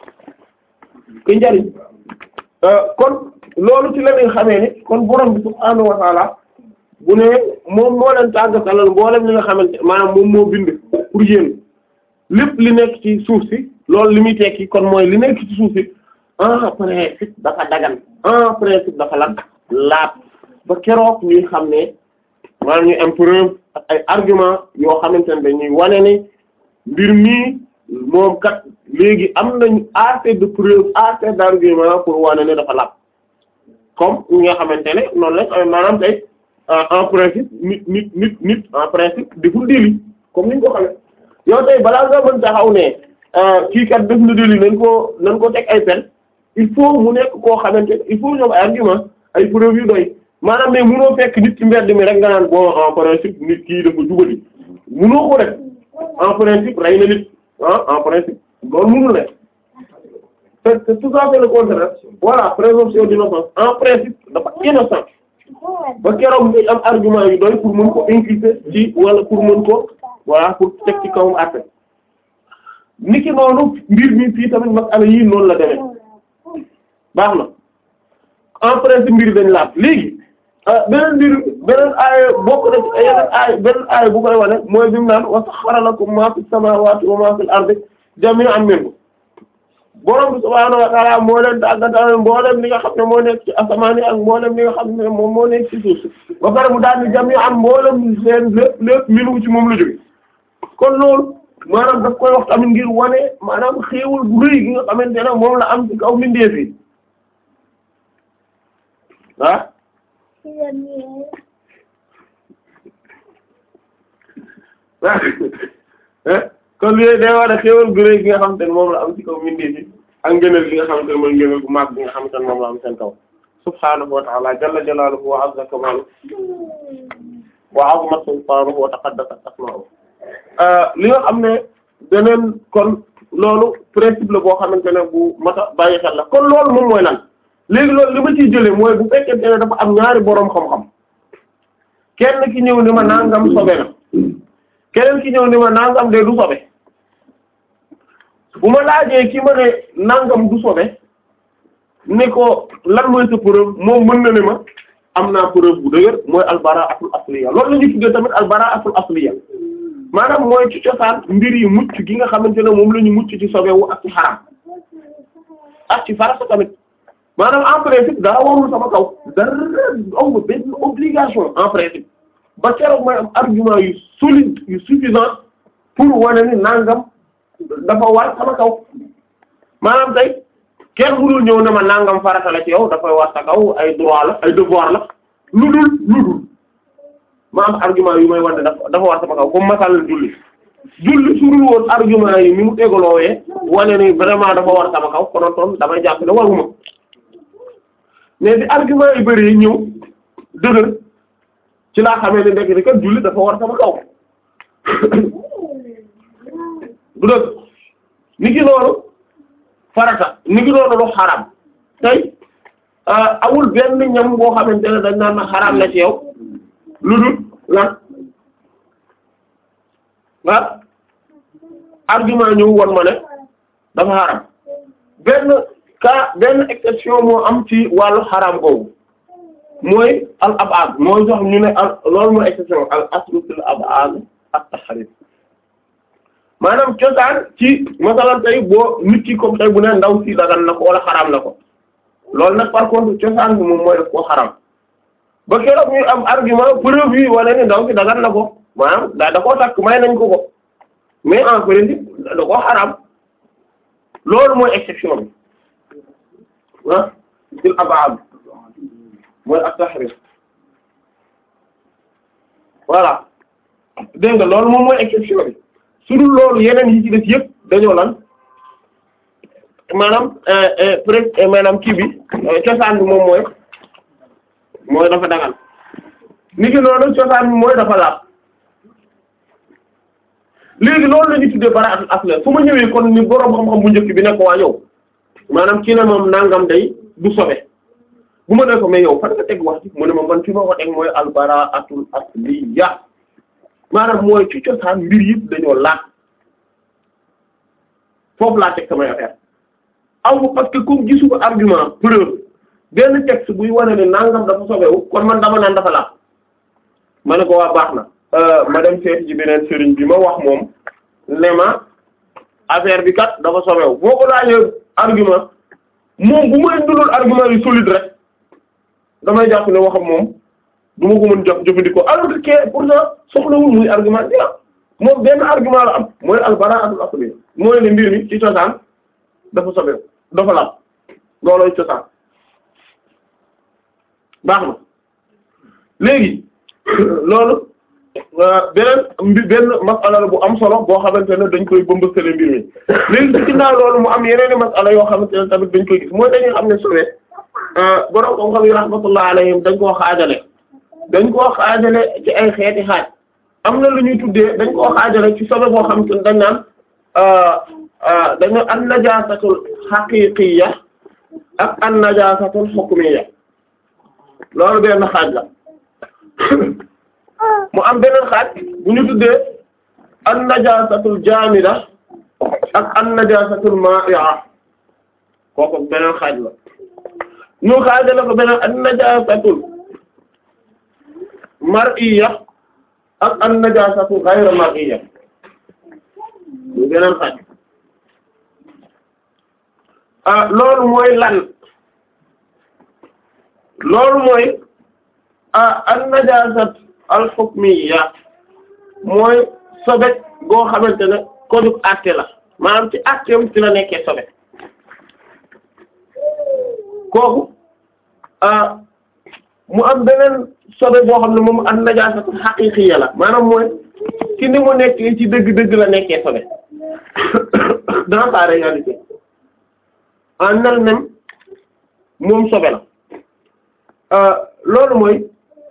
ke njariñ kon loolu ci la ñuy xamee ni kon borom bi subhaanahu wa taala bu ne moom moo leen tàggatalal mboolem li nga xamante maanaam moom moo bind pour yéen lépp li nekk ci suuf si loolu li muy tekki kon mooy li nekk ci suuf si en principe dafa dagan en principe dafa lan laat ba keroog ñuy xam ne maanaam ñuy am preuve ak ay argument yoo xamante ne dañuy wane ni mbir mii moom kat léegi am nañu assez de preuve assez d'argument pour wane ne dafa laab comme ñi nga xamante ne noonu lañ maanaam tey en principe nit nit nit nit en principe deful délit comme ni ñu ko xamee yow tey balaa nga mën taxaw ne kii kat def na délit nañ ko nañ ko teg ay peine il faut mu nekk koo xamante il faut ñoom ay argument ay preuve yu doy maanaam mais munoo fekk nit ci mbedd mi rek nga naan bon en principe nit kii dafa jubali munoo ko def en principe rey na nit ah en principe loolu munul ne c'est c'est tout à fait le contraire voilà présomption d'innocence en principe dafa innocent ba keroog muy am argument yu doy pour mën ko inculper ci wala pour mën ko voilà pour teg ci kawam àtte niki noonu mbir mi fii tamit masala yii noonu la demee baax na en principe mbir dañ laaj léegi beneen mbir beneen aaya bokk na ci yeneen aaya beneen aaya bu koy wane mooy bi mu naan wa saxxara lakum maa fi samaawaati wa maa fil ardi jamii'an minhu borom bi subhaanahu wa ta'aala moo leen tàggatal mboolem li nga xam ne moo nekk ci asamaan yi ak mboolem li nga xam ne moom moo nekk ci suuf si ba pare mu daal di jamii'an mboolem seen lépp lépp minhu ci moom la jóge kon loolu maanaam daf koy wax tamit ngir wane maanaam xéewal bu rëy gi nga xamante ne moom la am ci kaw mbindeef yi ah kon lii day war a xéewal gu rëy gi nga xamante ne moom la am ci kaw mbindeef yi ak ngëneel gi nga xamante ne mooy ngëneel gu mag bi nga xamante ne moom la am seen kaw subhaanahu wa ta'ala jalla jalaaluhu wa azza kamaaluhu wa azima sultaanuhu wa taqaddasat asmaa'uhu li nga xam ne beneen kon loolu principe la boo xamante ne bu mata bàyyi xel la kon loolu moom mooy lan léegi loolu li ma ciy jëlee mooy bu fekkente ne dafa am ñaari boroom xam-xam kenn ki ñëw ni ma nangam sobe na keneen ki ñëw ni ma nangam de du sobe bu ma laajee ki ma ne nangam du sobe ni ko lan mooy sa preuve moom mën na ne ma am naa preuve bu dëgër mooy albaraatul asliya loolu la ñu tuddee tamit albaraatul asliya maanaam mooy ci cosaan mbir yi mucc gi nga xamante ne moom la ñu mucc ci sobewu ak ci xaram ak ci farata tamit maanaam en principe dara warul sama kaw dara aw benn obligation en principe ba keroog mooy am argument yu solide yu suffisant pour wane ni nangam dafa war sama kaw maanaam tey kenn mënul ñëw ne ma nangam farata la ci yow dafay war sa kaw ay droit la ay devoir la lu dul lu dul ma am argument yu may wane dafa dafa war sama kaw comme masal julli julli surul woon argument yi ni mu tegaloowee wane ni vraiment dafa war sama kaw konoon toon damay jàpp ne waruma mais bi argument yu bari ñëw dëgër ci laa xamee ne ndekk ni kat julli dafa war sama kaw du dëgg ni ki noonu farata ni ki noonu lu xaram tey amul benn ñam boo xamante ne dañ naan na xaram la ci yow lu dul lan ah argument ñëw won ma ne dafa xaram benn cas benn exception moo am ci wàllu xaram boobu mooy al abad mooy jox ñu ne al loolu mooy exception al aslu fil abad at tahrim maanaam cosaan ci masalan tey boo nit ki comme tey bu ne ndaw si dagan na ko wala xaram na ko loolu nag par contre cosaan bi moom mooy def koo xaram ba keroog ñuy am argument preuve yi wane ni ndaw si dagan na ko maanaam daa da koo takk may nañ ko ko mais en principe da koo xaram loolu mooy exception bi ah fil abad mooy at-tahrim voilà dégg nga loolu moom mooy exception bi su dul loolu yeneen yi ci def yëpp dañoo lan maanaam presque maanaam kii bi cosaan bi moom mooy mooy dafa dagal ni ki noonu cosaan bi mooy dafa laab léegi loolu la ñu tuddee bara'atul asl su ma ñëwee kon ni boroom xam-xam bu njëkk bi nekk waa yow maanaam ci ne moom nangam day du sobe bu ma nee ko mais yow fan nga teg wax ci mu ne ma man fi ma ko teg mooy al bara'atul asliya maanaam mooy ci cosaan mbir yëpp dañoo laaj foofu laa teg samay affaire aw parce que comme gisu ko argument preuve benn texte buy wane ne nangam dafa sobewu kon man dama naan dafa laaj ma ne ko waa baax na ma dem seeti ci beneen sëriñ bi ma wax moom ne ma affaire bi kat dafa sobewu boo ko laajee argument moom bu ma indilul argument yu solide rek damay jàpp ne waxam moom du ma ko mën jëf jëfandikoo alors que kee pourtant soxlawul muy argument bi ah moom benn argument la am mooy al bara'atul asliya mooy ne mbir mi ci cosaan dafa sobewu dafa laab loolooy cosaan baax na léegi loolu beneen mbi benn masala la bu am solo boo xamante ne dañ koy bëmbëstale mbir mi léegi ci ginnaaw loolu mu am yeneen i masala yoo xamante ne tamit dañ koy gis mooy dañuy xam ne sobe borom xam-xam yi rahmatullah alayhim dañ koo xaajale dañ koo xaajale ci ay xeeti xaaj am na lu ñuy tuddee dañ koo xaajale ci sobe boo xamante ne dañ naan dañu an najaasatul xaqiqiyya ak an najaasatul hukmiyya loolu benn xaaj la mu am beneen xaaj bu ñu tuddee an najaasatul jaamida ak an najaasatul maa'i'a kooku beneen xaaj la ñu xaajale ko beneen an najaasatul mar'iyya ak an najaasatul ghayra mar'iyya ñu beneen xaaj ah loolu mooy lan loolu mooy ah an najaasat al hukmiyya mooy sobe goo xamante ne ko dug àtte la maanaam ci àtteem ci la nekkee sobe kooku ah mu am beneen sobe boo xam ne moom an najaasat haqiqiyya la maanaam mooy ci ni mu nekkee ci dëgg-dëgg la nekkee sobe dans sa réalité en elle-même moom sobe la loolu mooy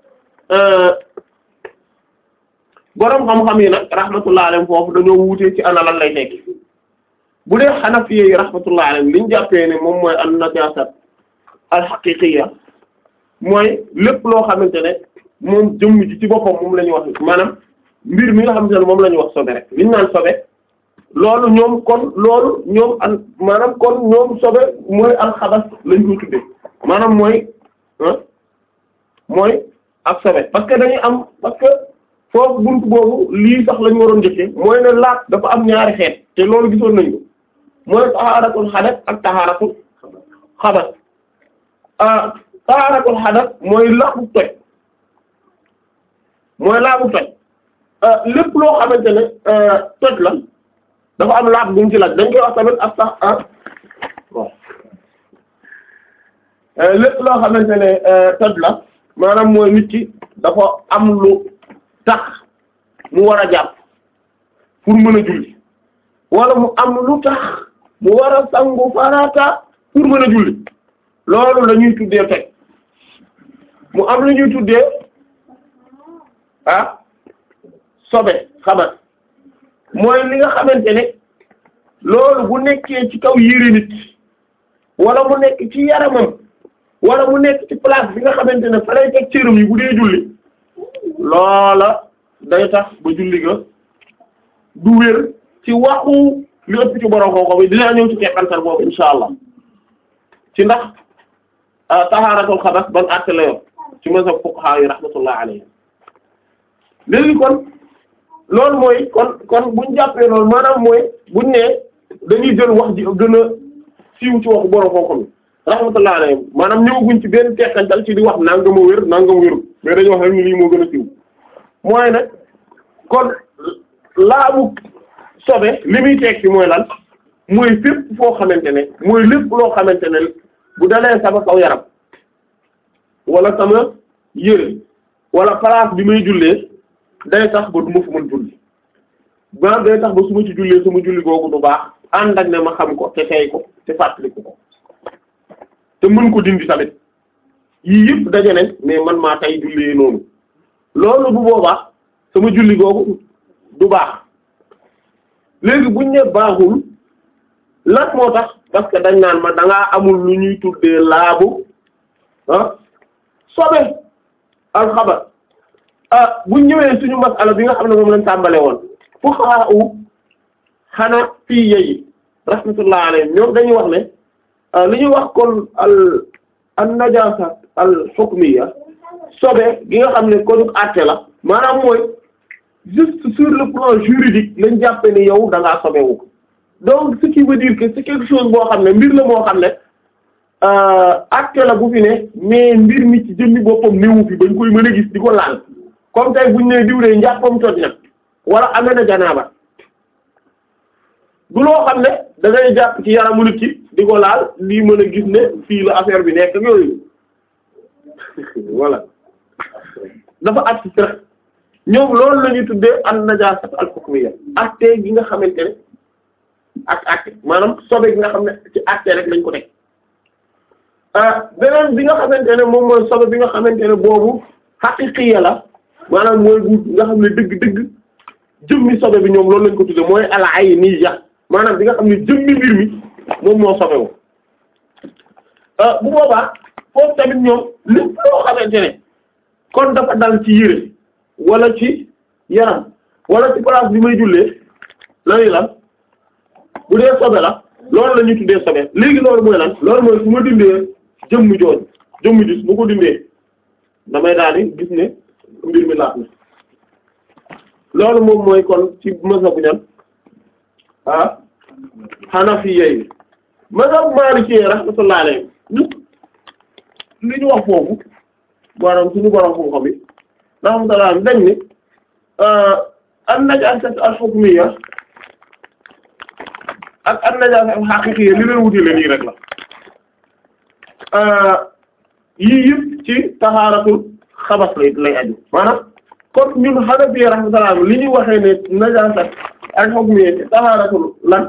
boroom xam-xam yi nag rahmatullah alayhim foofu dañoo wuutee ci ana lan lay tekki bu dee Hanafi yi rahmatullah alayhim liñ jàppee ne moom mooy an najasat al haqiqiyya mooy lépp loo xamante ne moom jëmm ji ci boppam moom la ñuy wax maanaam mbir mi nga xamante ne moom la ñuy wax sobe rek liñ naan sobe loolu ñoom kon loolu ñoom an maanaam kon ñoom sobe mooy alxabas lañ koy tuddee maanaam mooy mooy ak sobe parce que dañuy am parce que foofu buntu boobu lii sax lañu waroon njëkkee mooy ne laat dafa am ñaari xeet te loolu gisoon nañu mooy tahaaratul xadas ak tahaaratul xabas ah tahaaratul xadas mooy laabu toj mooy laabu toj lépp loo xamante ne toj la dafa am laab bu mu ci laaj dañ koy wax tamit ak sax ah bon lépp loo xamante ne toj la maanaam mooy nit ki dafa am lu tax mu war a jàpp pour mën a julli wala mu am lu tax mu war a sangu farata pour mën a julli loolu la ñuy tuddee toj mu am lu ñuy tuddee ah sobe xabat mooy li nga xamante ne loolu bu nekkee ci kaw yére nit wala mu nekk ci yaramam wala mu nekk ci place bi nga xamante ne fa lay teg cëram yi bu dee julli loola day tax ba julli ga du wér ci waxu li ëpp ci borom kooku bi dinaa ñëw ci teqantal boobu insha allah ci ndax tahaaratul xabas ban àtte la yor ci mazhab fuqaha yi rahmatullah alayhi léegi kon loolu mooy kon kon buñ jàppee loolu maanaam mooy buñ ne dañuy jël wax ji gën a siiw ci waxu borom kooku bi rahmatullah alayhi maanaam ñëwaguñ ci benn teqantal ci di wax nangam a wér nangam wéru mais dañu wax rek ni lii moo gën a siiw mooy nag kon laabu sobe li muy tekki mooy lan mooy fépp foo xamante ne mooy lépp loo xamante ne bu dalee sama kaw yaram wala sama yére wala place bi may jullee day tax ba du ma fa mën julli ba day tax ba su ma ci jullee sama julli googu du baax ànd ak ne ma xam ko te tey ko te fàttaliku ko te mën ko dindi tamit yii yëpp daje nañ mais man maa tey jullee noonu loolu bu boobaa sama julli googu du baax léegi buñ ne baaxul lan moo tax parce que dañ naan ma da ngaa amul lu ñuy tuddee laabu ah sobe alxabar ah buñ ñëwee suñu masala bi nga xam ne moom lañ tàmbale woon fuqaha u xanaa fii yeyi rahmatullah alayhim ñoom dañuy wax ne li ñuy wax kon al an najasa al hukmiya sobe gi nga xam ne ko dug àtte la maanaam mooy juste sur le plan juridique lañ jàppe ni yow da ngaa sobewu donc ce qui veut dire que c'est quelque chose boo xam ne mbir la moo xam ne àtte la bu fi ne mais mbir mi ci jëmmi boppam néewu fi bañ koy mën a gis di ko laal comme tey buñ ne diwlee njàppam toj na wala amee na janaaba du loo xam ne da ngay jàpp ci yaramu nit ki di ko laal lii mën a gis ne fii la affaire bi nekk ak yooyu voilà dafa abstrait ñoom loolu la ñuy tuddee an najaasat al hukmiyya acte gi nga xamante ne ak acte maanaam sobe gi nga xam ne ci acte rek lañ ko teg beneen bi nga xamante ne moom mooy sobe bi nga xamante ne boobu haqiqiyya la maanaam mooy bu nga xam ne dëgg-dëgg jëmmi sobe bi ñoom loolu lañ ko tuddee mooy al ayniyya maanaam bi nga xam ne jëmmi mbir mi moom moo sobewu bu boobaa foofu tamit ñoom lépp loo xamante ne kon dafa dal ci yére wala ci yaram wala ci place bi may jullee lañuy lan bu dee sobe la loolu la ñuy tuddee sobe léegi loolu mooy lan loolu mooy su ma dindee jëmm jooju jëmm ji su ma ko dindee damay daal di gis ne mbir mi laat na loolu moom mooy kon ci mazhabu ñan ah Hanafiyya yi mazhab Maliki rahmatullahi alayhi li ñu wax foofu maanaam suñu borom xam-xam yi rahmatullah dañ ni an najaasat al hukmiyya ak an najaasat al haqiqiyya li leen wutile nii rek la yii yëpp ci tahaaratul xabas lay lay aju maanaam kon ñun Hanafi rahmatullah li ñuy waxee ne najaasat al hukmiyya ci tahaaratul lan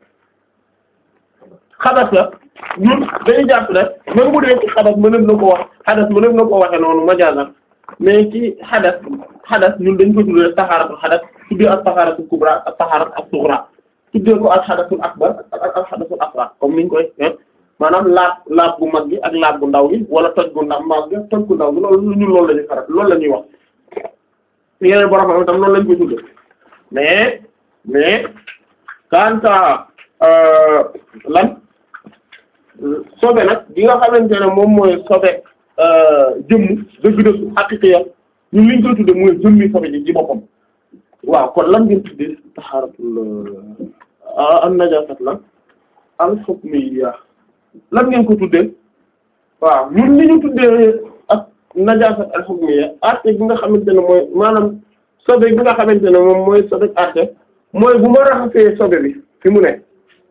xabas la ñun dañuy jàpp ne même bu dee ci xadas mëneef na ko wax xadas mëneef na ko waxe noonu majaazan mais ci xadas xadas ñun dañ ko tuddee taxaaratul xadas tuddee ak taxaaratul kubra ak taxaarat ak sughra tuddee ko ak xadasul akbar ak ak xadasul asghar comme niñ koy maanaam laab laab bu mag gi ak laab bu ndaw gi wala toj gu ndaw mag gi toj gu ndaw gi loolu ñun loolu la ñuy faral loolu la ñuy wax yeneen borom xam tam loolu lañ koy tuddee mais mais quant à lan sobe nag gi nga xamante ne moom mooy sobe jëmm dëgg-dëgg haqiqiya ñun liñ koy tudde mooy jëmmi sobe ji ci boppam waaw kon lan ngeen tudde taxaaratul an najasat la al hukmiyya lan ngeen ko tudde waaw ñun li ñu tuddee ak najasat al hukmiyya arte bi nga xamante ne mooy maanaam sobe bi nga xamante ne moom mooy sobe arte mooy bu ma raxasee sobe bi fi mu ne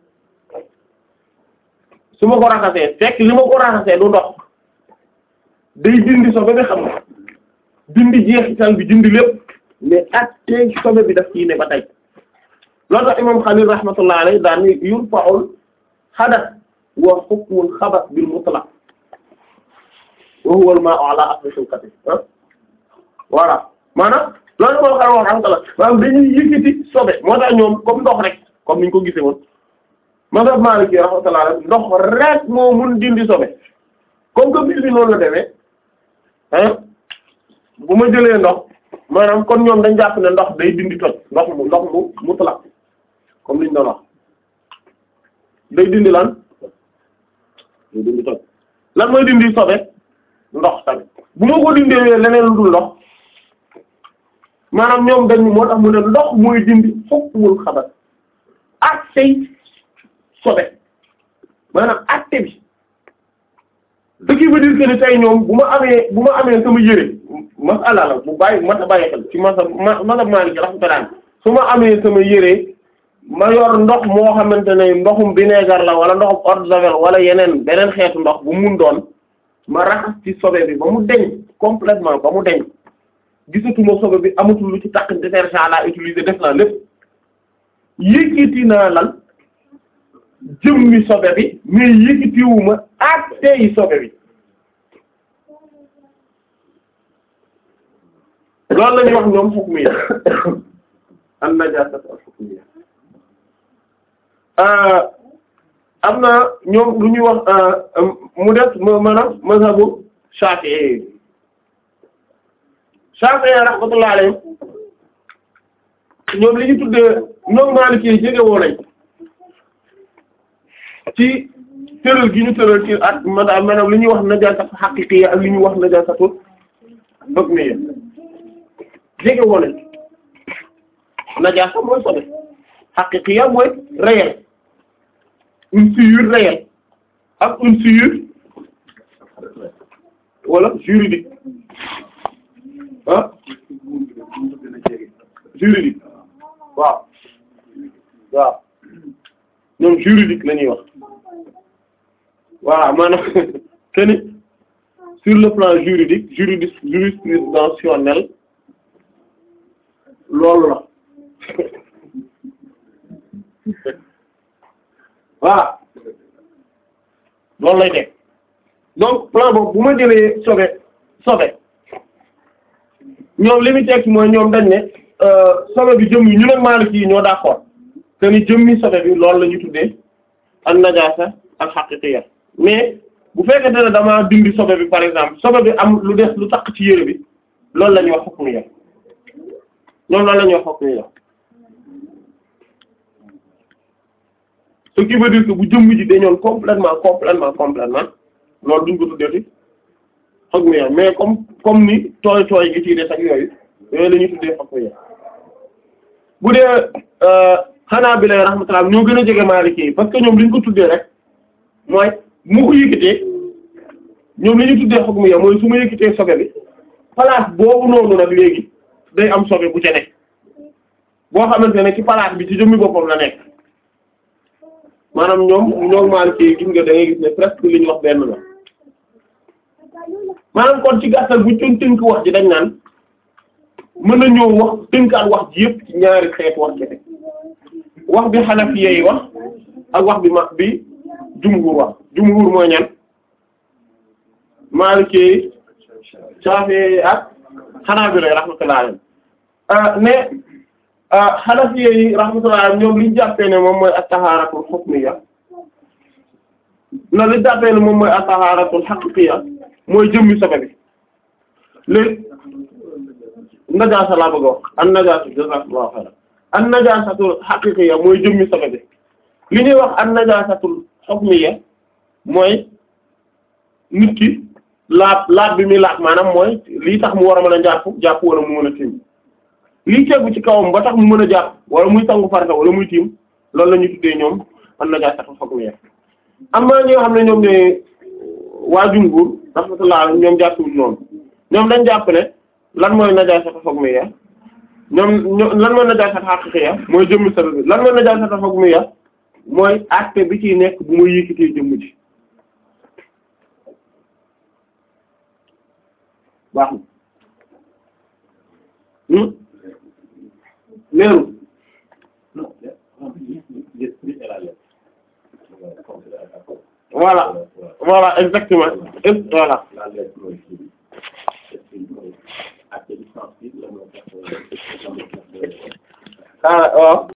su ma ko raxasee fekk li ma ko raxasee du ndox day dindi sobe bi xam nga dindi jeexital bi dindi lépp mais attee sobe bi daf ciy ne ba tey loolu tax imam Xalil rahmatullah alayhi daan ni yurfa'ul hadath wa hukmul khabath bil mutlaq wa huwa al ma'u ala asli khilqati ah voilà maanaam loolu moo xam wax rahmatullah maanaam dañuy yëkkati sobe moo tax ñoom comme ndox rek comme niñ ko gisee woon mazhab Maliki rahmatullah ndox rek moo mun dindi sobe comme que mbir bi noonu la demee ah bu ma jëlee ndox maanaam kon ñoom dañ jàpp ne ndox day dindi toj ndox mu ndox mu mutlaq comme liñ doon wax day dindi lan day dindi toj lan mooy dindi sobe ndox tamit bu ma ko dindee leneen lu dul ndox maanaam ñoom dañ moo tax mu ne ndox mooy dindi hukmul xabar ak say sobe maanaam acte bi ce qui veut dire que ni tey ñoom bu ma amee bu ma amee sama yére masala la bu bàyyi mat a bàyyi xel ci masa masa Maalik rahmatullah su ma amee sama yére ma yor ndox moo xamante ne ndoxum vinaigre la wala ndoxum eau de javel wala yeneen beneen xeetu ndox bu mun doon ma raxas ci sobe bi ba mu deñ complètement ba mu deñ gisatuma sobe bi amatul lu ci takk détergent laa utiliser def naa lépp yëkkati naa lan jëmmi sobe bi mais yëkkatiwuma ak tey sobe bi loolu la ñuy wax ñoom hukmiya an najasat al hukmiya am na ñoom lu ñuy wax mu def maanaam mazhabu Shafi'i Shafi'i rahmatullahi alayhi ñoom li ñu tuddee ñoom Maliki yi jege woo nañ ci tëral gi ñu tëral ci at maanaam li ñuy wax najasatu haqiqiyya ak li ñuy wax najasatu hukmiyya jege woo nañ najasa mooy sobe haqiqiyya mooy réel une souillure réelle ak une souillure wala juridique ah juridique waaw waaw ñoom juridique la ñuy wax voilà maanaam que sur le plan juridique juridique jurisprudentiel loolu la voilà loolu lay teg donc plan boobu bu ma jëlee sobe sobe ñoom li mu tekki mooy ñoom dañ ne sobe bi jëm yi ñu nag Maliki yi ñoo d'accord que ni jëmmi sobe bi loolu la ñu tuddee an najaasa al haqiqiyya mais bu fekkente ne damaa dindi sobe bi par exemple sobe bi am lu des lu takk ci yére bi loolu la ñuy wax hukmiyya ñoom loolu la ñuy wax hukmiyya ce qui veut dire que bu jëmm ji dañoon complètement complètement complètement loolu duñ ko tuddee hukmiyya mais comme comme ni tooy tooy gi ci des ak yooyu yooyu la ñuy tuddee hukmiyya bu dee xanaa bi lay rahmatullah ñoo gën a jege Maliki yi parce que ñoom li ñu ko tuddee rek mooy mu ko yëkkatee ñoom li ñu tuddee hukmiyya mooy su ma yëkkatee sobe bi place boobu noonu nag léegi day am sobe bu ca nekk boo xamante ne ci place bi ci jëmmi boppam la nekk maanaam ñoom ñoom Maliki yi gis nga da ngay gis ne presque li ñu wax benn la maanaam kon ci gàttal bu ñu tënk wax ji dañ naan mën na ñëw wax tënkaat wax ji yëpp ci ñaari xeet wax ci wax bi Hanafiya yi wax ak wax bi ma bi jumhur wax jumhur mooy ñan Maliki Shafi'i ak Hanabila rahmatullahi alayhim mais Hanafiya yi rahmatullahi alayhim ñoom liñ jàppee ne moom mooy at-taharatul hukmiyya na liñ jàppee ne moom mooy at-taharatul haqiqiyya mooy jëmmi sobe bi léegi najaasa laa bëgg a wax an najaasa jazakallahu khairan an najaasatul haqiqiyya mooy jëmmi sobe bi li ñuy wax an najaasatul hukmiyya mooy nit ki laab laab bi muy laab maanaam mooy lii tax mu war a mën a jàpp jàpp wala mu mën a tiim lii tegu ci kawam ba tax mu mën a jàpp wala muy sangu farata wala muy tiim loolu la ñuy tuddee ñoom an najaasatul hukmiyya am na ñoo xam ne ñoom ne waa jumhur rahmatullah ñoom jàppuwuñ noonu ñoom dañ jàpp ne lan mooy najaasatu hukmiyya ñoom lan mooy najaasatu haqiqiyya mooy jëmmi sabab bi lan mooy najaasatu hukmiyya mooy acte bi ciy nekk bu ma yëkkatee jëmm ji baax na leeru voilà voilà exactement voilà ah waaw